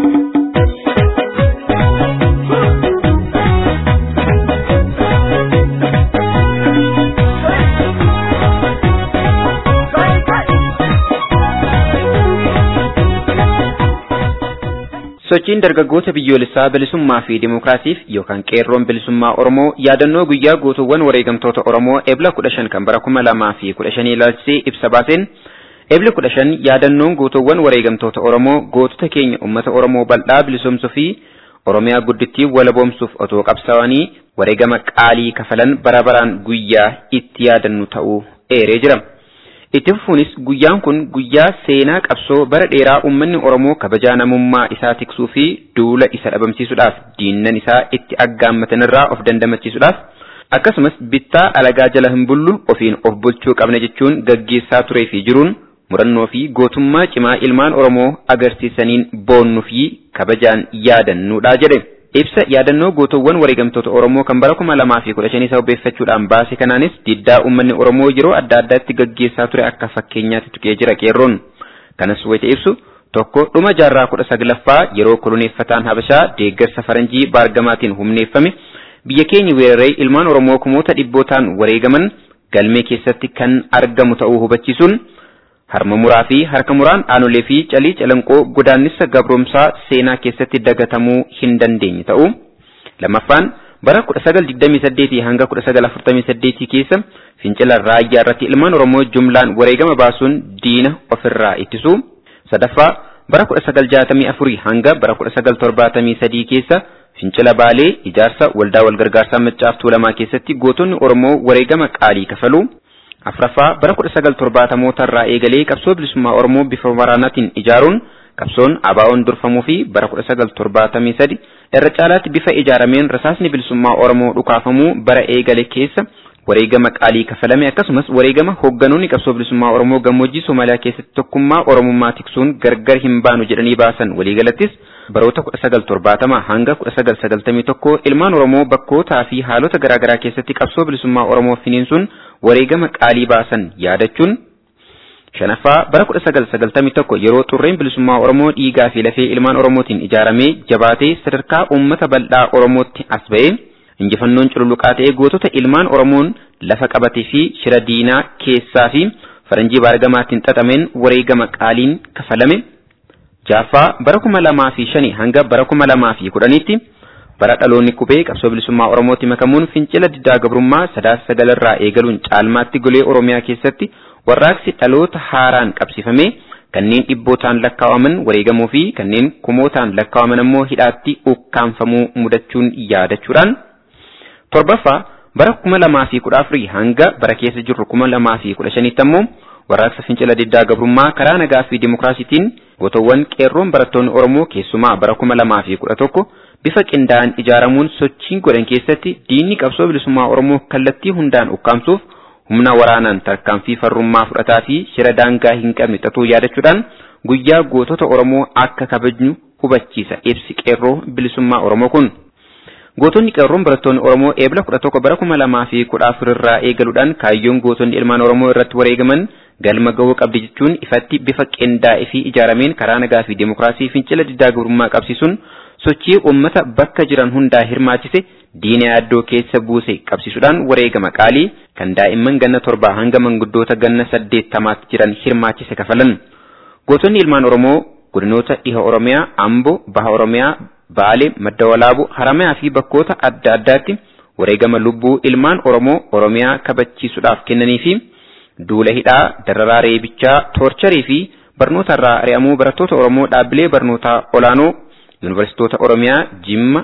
Sochiin dargaggoota biyyoolessaa bilisummaa fi dimookiraasiif yookaan qeerroon bilisummaa Oromoo yaadannoo guyyaa gootuwwan wareegamtoota Oromoo ebla kudha shan kan bara kuma lamaa fi kudha shanii ilaalchisee ibsa baaseen ebla kudha shan yaadannoon gootuwwan wareegamtoota Oromoo gootota keenya uummata Oromoo bal'aa bilisoomsuu fi Oromiyaa guddittii walaboomsuuf otoo qabsaa'anii wareegama qaalii kafalan bara baraan guyyaa itti yaadannu ta'uu eeree jira. Itti fufuunis guyyaan kun guyyaa seenaa qabsoo bara dheeraa uummanni Oromoo kabajaa namummaa isaa tiksuu fi duula isa dhabamsiisuudhaaf diinnan isaa itti aggaammatanirraa of dandamachiisuudhaaf akkasumas bittaa alagaa jala hin bullu ofiin of bulchuu qabna jechuun gaggeessaa turee fi jiruun murannoo fi gootummaa cimaa ilmaan Oromoo agarsiisaniin boonnuu fi kabajaan yaadannuudha jedhe. Ibsa yaadannoo gootowwan wareegamtoota Oromoo kan bara kuma lamaa fi kudha shanii sababeeffachuudhaan baase kanaanis diddaa uummanni Oromoo yeroo adda addaatti gaggeessaa ture akka fakkeenyaatti tuqee jira qeerroon. Kanas wayita ibsu tokko dhuma jaarraa kudha saglaffaa yeroo koloneeffataan Habashaa deeggarsa faranjii baargamaatiin humneeffame biyya keenya weeraree ilmaan Oromoo kumoota dhibbootaan wareegaman galmee keessatti kan argamu ta'uu hubachiisuun harma muraa fi harka muraan aanolee fi calii calanqoo godaannisa gabroomsaa seenaa keessatti dagatamuu hin dandeenye ta'u. Lammaffaan bara 1928 hanga 1948 keessa fincila raayyaa irratti ilmaan Oromoo jumlaan wareegama baasuun diina ofirraa ittisu. Sadaffaa bara 1964 hanga bara 1973 keessa fincila baalee ijaarsa waldaa walgargaarsaa maccaaftuu lamaa keessatti gootonni Oromoo wareegama qaalii kafalu. afraffaa bara kudha sagal torbaatamootaa irraa eegalee qabsoo bilisummaa Oromoo bifa waraanaatiin ijaaruun qabsoon ABO'n durfamuu fi bara kudha sagal torbaatamii sadi irra caalaatti bifa ijaarameen rasaasni bilisummaa Oromoo dhukaafamuu bara eegale keessa wareegama qaalii kafalame akkasumas wareegama hoogganoonni qabsoo bilisummaa Oromoo gammoojjii Somaaliyaa keessatti tokkummaa Oromummaa tiksuun gargar hin baanu jedhanii baasan waliigalattis baroota kudha sagal torbaatama hanga kudha sagal sagaltamii tokko ilmaan Oromoo bakkootaa fi haalota garaagaraa keessatti qabsoo bilisummaa Oromoo finiinsuun wareegama qaalii baasan yaadachuun shanaffaa bara kudha sagal sagaltamii tokko yeroo xurreen bilisummaa Oromoo dhiigaa fi lafee ilmaan Oromootiin ijaaramee jabaatee sadarkaa uummata bal'aa Oromootti as ba'ee injifannoon cululuqaa ta'ee gootota ilmaan Oromoon lafa qabatee fi shira diinaa keessaa fi faranjii baargamaatiin xaxameen wareegama qaaliin kafalame. Jaaffaa bara kuma lamaa fi shani hanga bara kuma lamaa fi kudhaniitti bara dhaloonni qubee qabsoo bilisummaa Oromootti makamuun fincila diddaa gabrummaa sadaasa sagalarraa eegaluun caalmaatti golee Oromiyaa keessatti warraaqsi dhaloota haaraan qabsifame kanneen dhibbootaan lakkaawaman wareegamuu fi kanneen kumootaan lakkaawaman ammoo hidhaatti ukkaanfamuu mudachuun yaadachuudhaan torbaffaa bara kuma lamaa fi kudha afurii hanga bara keessa jirru kuma lamaa fi kudha shaniitti ammoo warraaqsa fincila diddaa gabrummaa karaa nagaa fi dimokiraasiitiin gootowwan qeerroon barattoonni Oromoo keessumaa bara kuma lamaa fi kudha tokko bifa qindaa'an ijaaramuun sochiin godhan keessatti diinni qabsoo bilisummaa Oromoo kallattii hundaan ukkaamsuuf humna waraanaan tarkaanfii farrummaa fudhataa fi shira daangaa hin qabne xaxuu yaadachuudhaan guyyaa gootota Oromoo akka kabajnu hubachiisa ibsi qeerroo bilisummaa Oromoo kun. Gootonni qeerroon barattoonni Oromoo eebla kudha tokko bara kuma lamaa fi kudha afur irraa eegaluudhaan kaayyoon gootonni ilmaan Oromoo irratti wareegaman galma ga'uu qabdi jechuun ifatti bifa qindaa'ee fi ijaarameen karaa nagaa fi dimokiraasii fincila diddaa gabrummaa qabsiisuun sochii uummata bakka jiran hundaa hirmaachise diina yaaddoo keessa buuse qabsiisuudhaan wareegama qaalii kan daa'imman ganna torbaa hanga manguddoota ganna saddeettamaatti jiran hirmaachise kafalan. Gootonni ilmaan Oromoo godinoota dhiha Oromiyaa, Amboo, Baha Oromiyaa, Baalee, Madda Walaaboo, Haramayaa fi bakkoota adda addaatti wareegama lubbuu ilmaan Oromoo Oromiyaa kabachiisuudhaaf kennanii fi duula hidhaa, dararaa reebichaa, toorcharii fi barnoota irraa ari'amuu barattoota Oromoo dhaabbilee barnootaa olaanoo yuunivarsiitoota Oromiyaa, Jimma,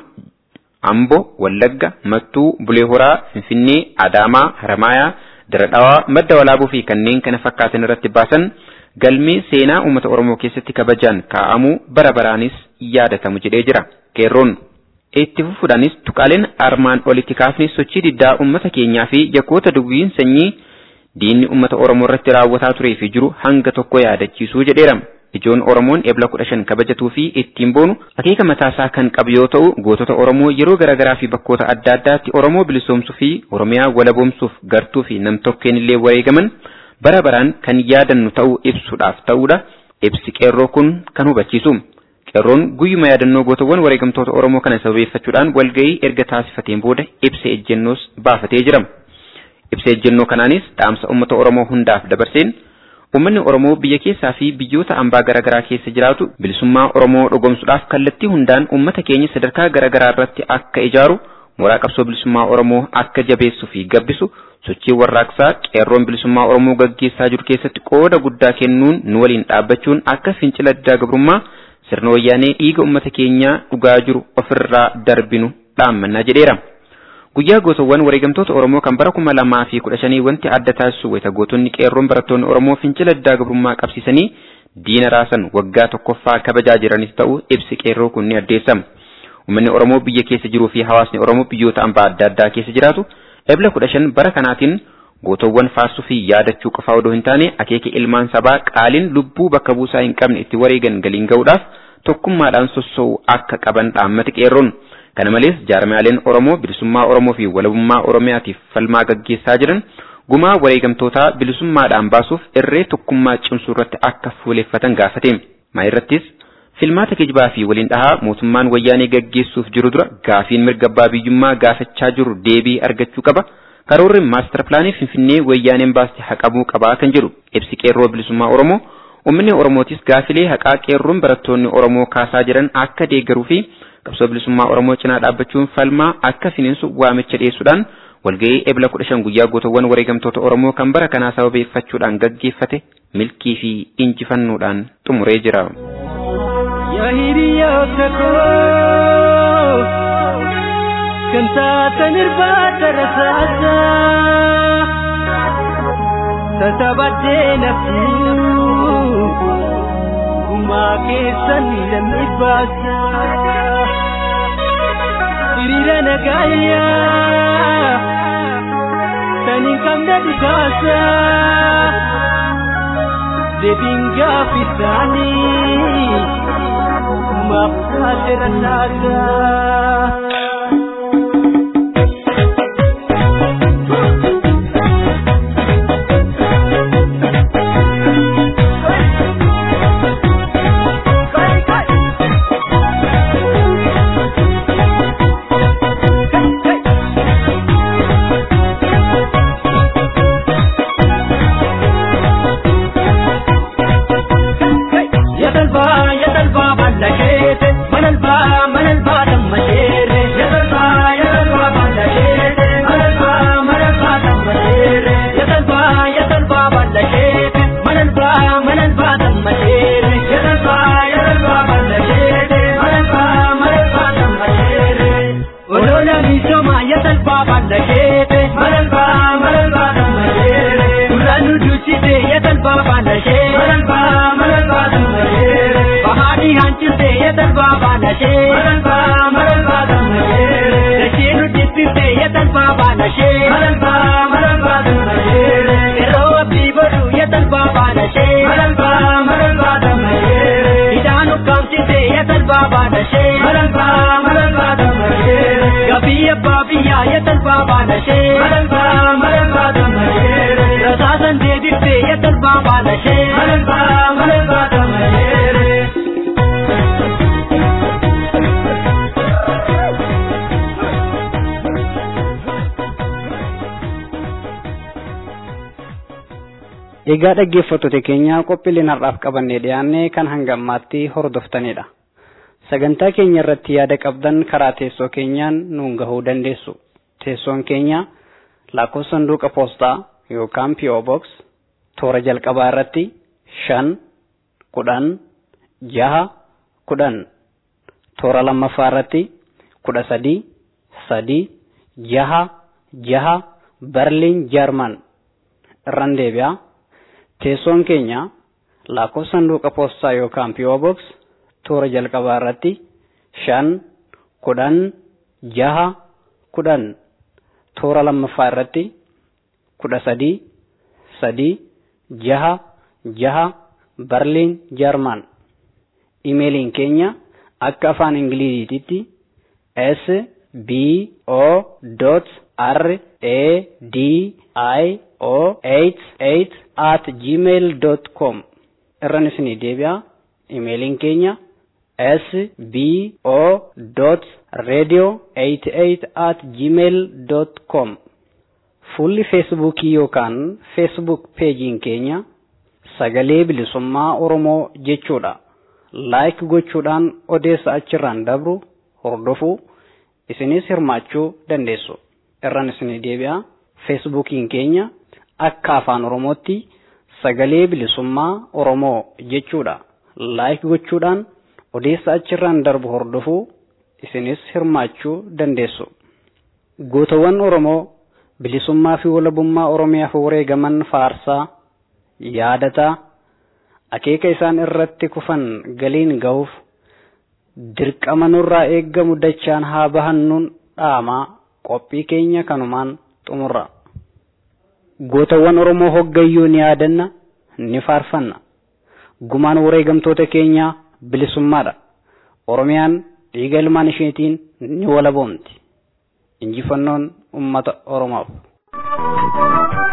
Amboo, Wallagga, Mattuu, Bulee Horaa, Finfinnee, Adaamaa, Haramayaa, Diradhawaa, Madda Walaaboo fi kanneen kana fakkaatan irratti baasan galmee seenaa uummata Oromoo keessatti kabajaan kaa'amuu bara baraanis yaadatamu jedhee jira. Qeerroon itti fufuudhaanis tuqaaleen armaan olitti kaafne sochii diddaa uummata keenyaa fi yakkoota duwwiin sanyii diinni uummata Oromoo irratti raawwataa turee fi jiru hanga tokko yaadachiisuu jedheera. Ijoon Oromoon ebla kudha shan kabajatuu fi ittiin boonu akeeka mataasaa kan qabu yoo ta'u gootota Oromoo yeroo garaagaraa fi bakkoota adda addaatti Oromoo bilisoomsuu fi Oromiyaa walaboomsuuf gartuu fi nam-tokkeen illee wareegaman bara baraan kan yaadannu ta'uu ibsuudhaaf ta'uudha. Ibsi qeerroo kun kan hubachiisu. Qeerroon guyyuma yaadannoo gootawwan wareegamtoota Oromoo kana sababeeffachuudhaan walgahii erga taasifateen booda ibsa ejjennoos baafatee jira. Ibsa ejjennoo kanaanis dhaamsa uummata Oromoo hundaaf dabarseen Uummanni Oromoo biyya keessaa fi biyyoota ambaa garaagaraa keessa jiraatu bilisummaa Oromoo dhugoomsuudhaaf kallattii hundaan uummata keenya sadarkaa garaagaraa irratti akka ijaaru mooraa qabsoo bilisummaa Oromoo akka jabeessuu fi gabbisu sochii warraaqsaa qeerroon bilisummaa Oromoo gaggeessaa jiru keessatti qooda guddaa kennuun nu waliin dhaabbachuun akka fincila diddaa gabrummaa sirna wayyaanee dhiiga uummata keenyaa dhugaa jiru ofirraa darbinu dhaammannaa jedheera. Guyyaa gootawwan wareegamtoota Oromoo kan bara kuma lamaa fi kudha shanii wanti adda taasisu wayita gootonni qeerroon barattoonni Oromoo fincila diddaa gabrummaa qabsiisanii diina raasan waggaa tokkoffaa kabajaa jiranis ta'u ibsi qeerroo kun ni addeessama. Uummanni Oromoo biyya keessa jiruu fi hawaasni Oromoo biyyoota ambaa adda addaa keessa jiraatu ebla kudha shan bara kanaatiin gootawwan faarsuu fi yaadachuu qofaa odoo hin taane akeeka ilmaan sabaa qaaliin lubbuu bakka buusaa hin qabne itti wareegan galiin ga'uudhaaf tokkummaadhaan sossoo'u akka qaban dhaammate qeerroon. Kana malees jaarmiyaaleen Oromoo bilisummaa Oromoo fi walabummaa Oromiyaatiif falmaa gaggeessaa jiran gumaa wareegamtootaa bilisummaadhaan baasuuf irree tokkummaa cimsuu irratti akka fuuleeffatan gaafate. Maa irrattis filmaata kijibaa fi waliin dhahaa mootummaan wayyaanee gaggeessuuf jiru dura gaafiin mirga abbaa biyyummaa gaafachaa jiru deebii argachuu qaba. Karoorri maastar pilaanii Finfinnee wayyaaneen baaste haqamuu qabaa kan jedhu ibsi qeerroo bilisummaa Oromoo uummanni Oromootis gaafilee haqaa qeerroon barattoonni Oromoo kaasaa jiran akka deeggaruu fi qabsoo bilisummaa Oromoo cinaa dhaabbachuun falmaa akka finiinsu waamicha dhiyeessuudhaan walga'ii ebla kudha shan guyyaa gootawwan wareegamtoota Oromoo kan bara kanaa sababeeffachuudhaan gaggeeffate milkii fi injifannoodhaan xumuree jira. Yaa hiriyoota koo kan taatan irbaata rasaasaa tatabadhee naftuu gumaa keessan lamni baasaa. hiriira nagaayyaa kan hin qabne dhukaasa deebiin gaafisaanii maaf taate rasaasa. abbaa biyyaa yatalbaa baanashee malalbaa malalbaa dammayeere rasaasan deebiftee yatalbaa baanashee malalbaa malalbaa dammayeere. Egaa dhaggeeffattoota keenya qophiileen har'aaf qabannee dhiyaannee kan hanga ammaatti hordoftanidha. Sagantaa keenya irratti yaada qabdan karaa teessoo keenyaan nuun gahuu dandeessu. Teessoon keenya lakkoofsa sanduuqa poostaa yookaan PO Box toora jalqabaa irratti shan kudhan jaha kudhan toora lammaffaa irratti kudha sadii sadii jaha jaha Berliin Jarman irraan deebi'a. Teessoon keenya lakkoofsa sanduuqa poostaa yookaan PO Box toora jalqabaa irratti shan kudhan jaha kudhan toora lammaffaa irratti kudha sadii sadii jaha jaha Berliin Jarman. Imeeliin keenya akka afaan Ingiliziititti S B O dot R A D I O 88 at gmail dot com irraan isinii deebi'a. Imeeliin keenya S B O dot radio 88 at gmail dot com Fuulli feesbuukii yookaan feesbuuk peejiin keenya sagalee bilisummaa Oromoo jechuudha. Laayik gochuudhaan odeessa achirraan dabru hordofuu isinis hirmaachuu dandeessu. Irraan isinii deebi'a. Feesbuukiin keenya akka afaan Oromootti sagalee bilisummaa Oromoo jechuudha. Laayik gochuudhaan odeessa achirraan darbu hordofuu isinis hirmaachuu dandeessu. Gootawwan Oromoo bilisummaa fi walabummaa Oromiyaaf wareegaman faarsaa yaadataa akeeka isaan irratti kufan galiin gahuuf dirqama nurraa eeggamu dachaan haa bahannuun dhaamaa qophii keenya kanumaan xumurra. Gootawwan Oromoo hoggayyuu ni yaadanna ni faarfanna. Gumaan wareegamtoota keenyaa bilisummaadha. Oromiyaan dhiiga ilmaan isheetiin ni walaboomti. Injifannoon uummata Oromoof.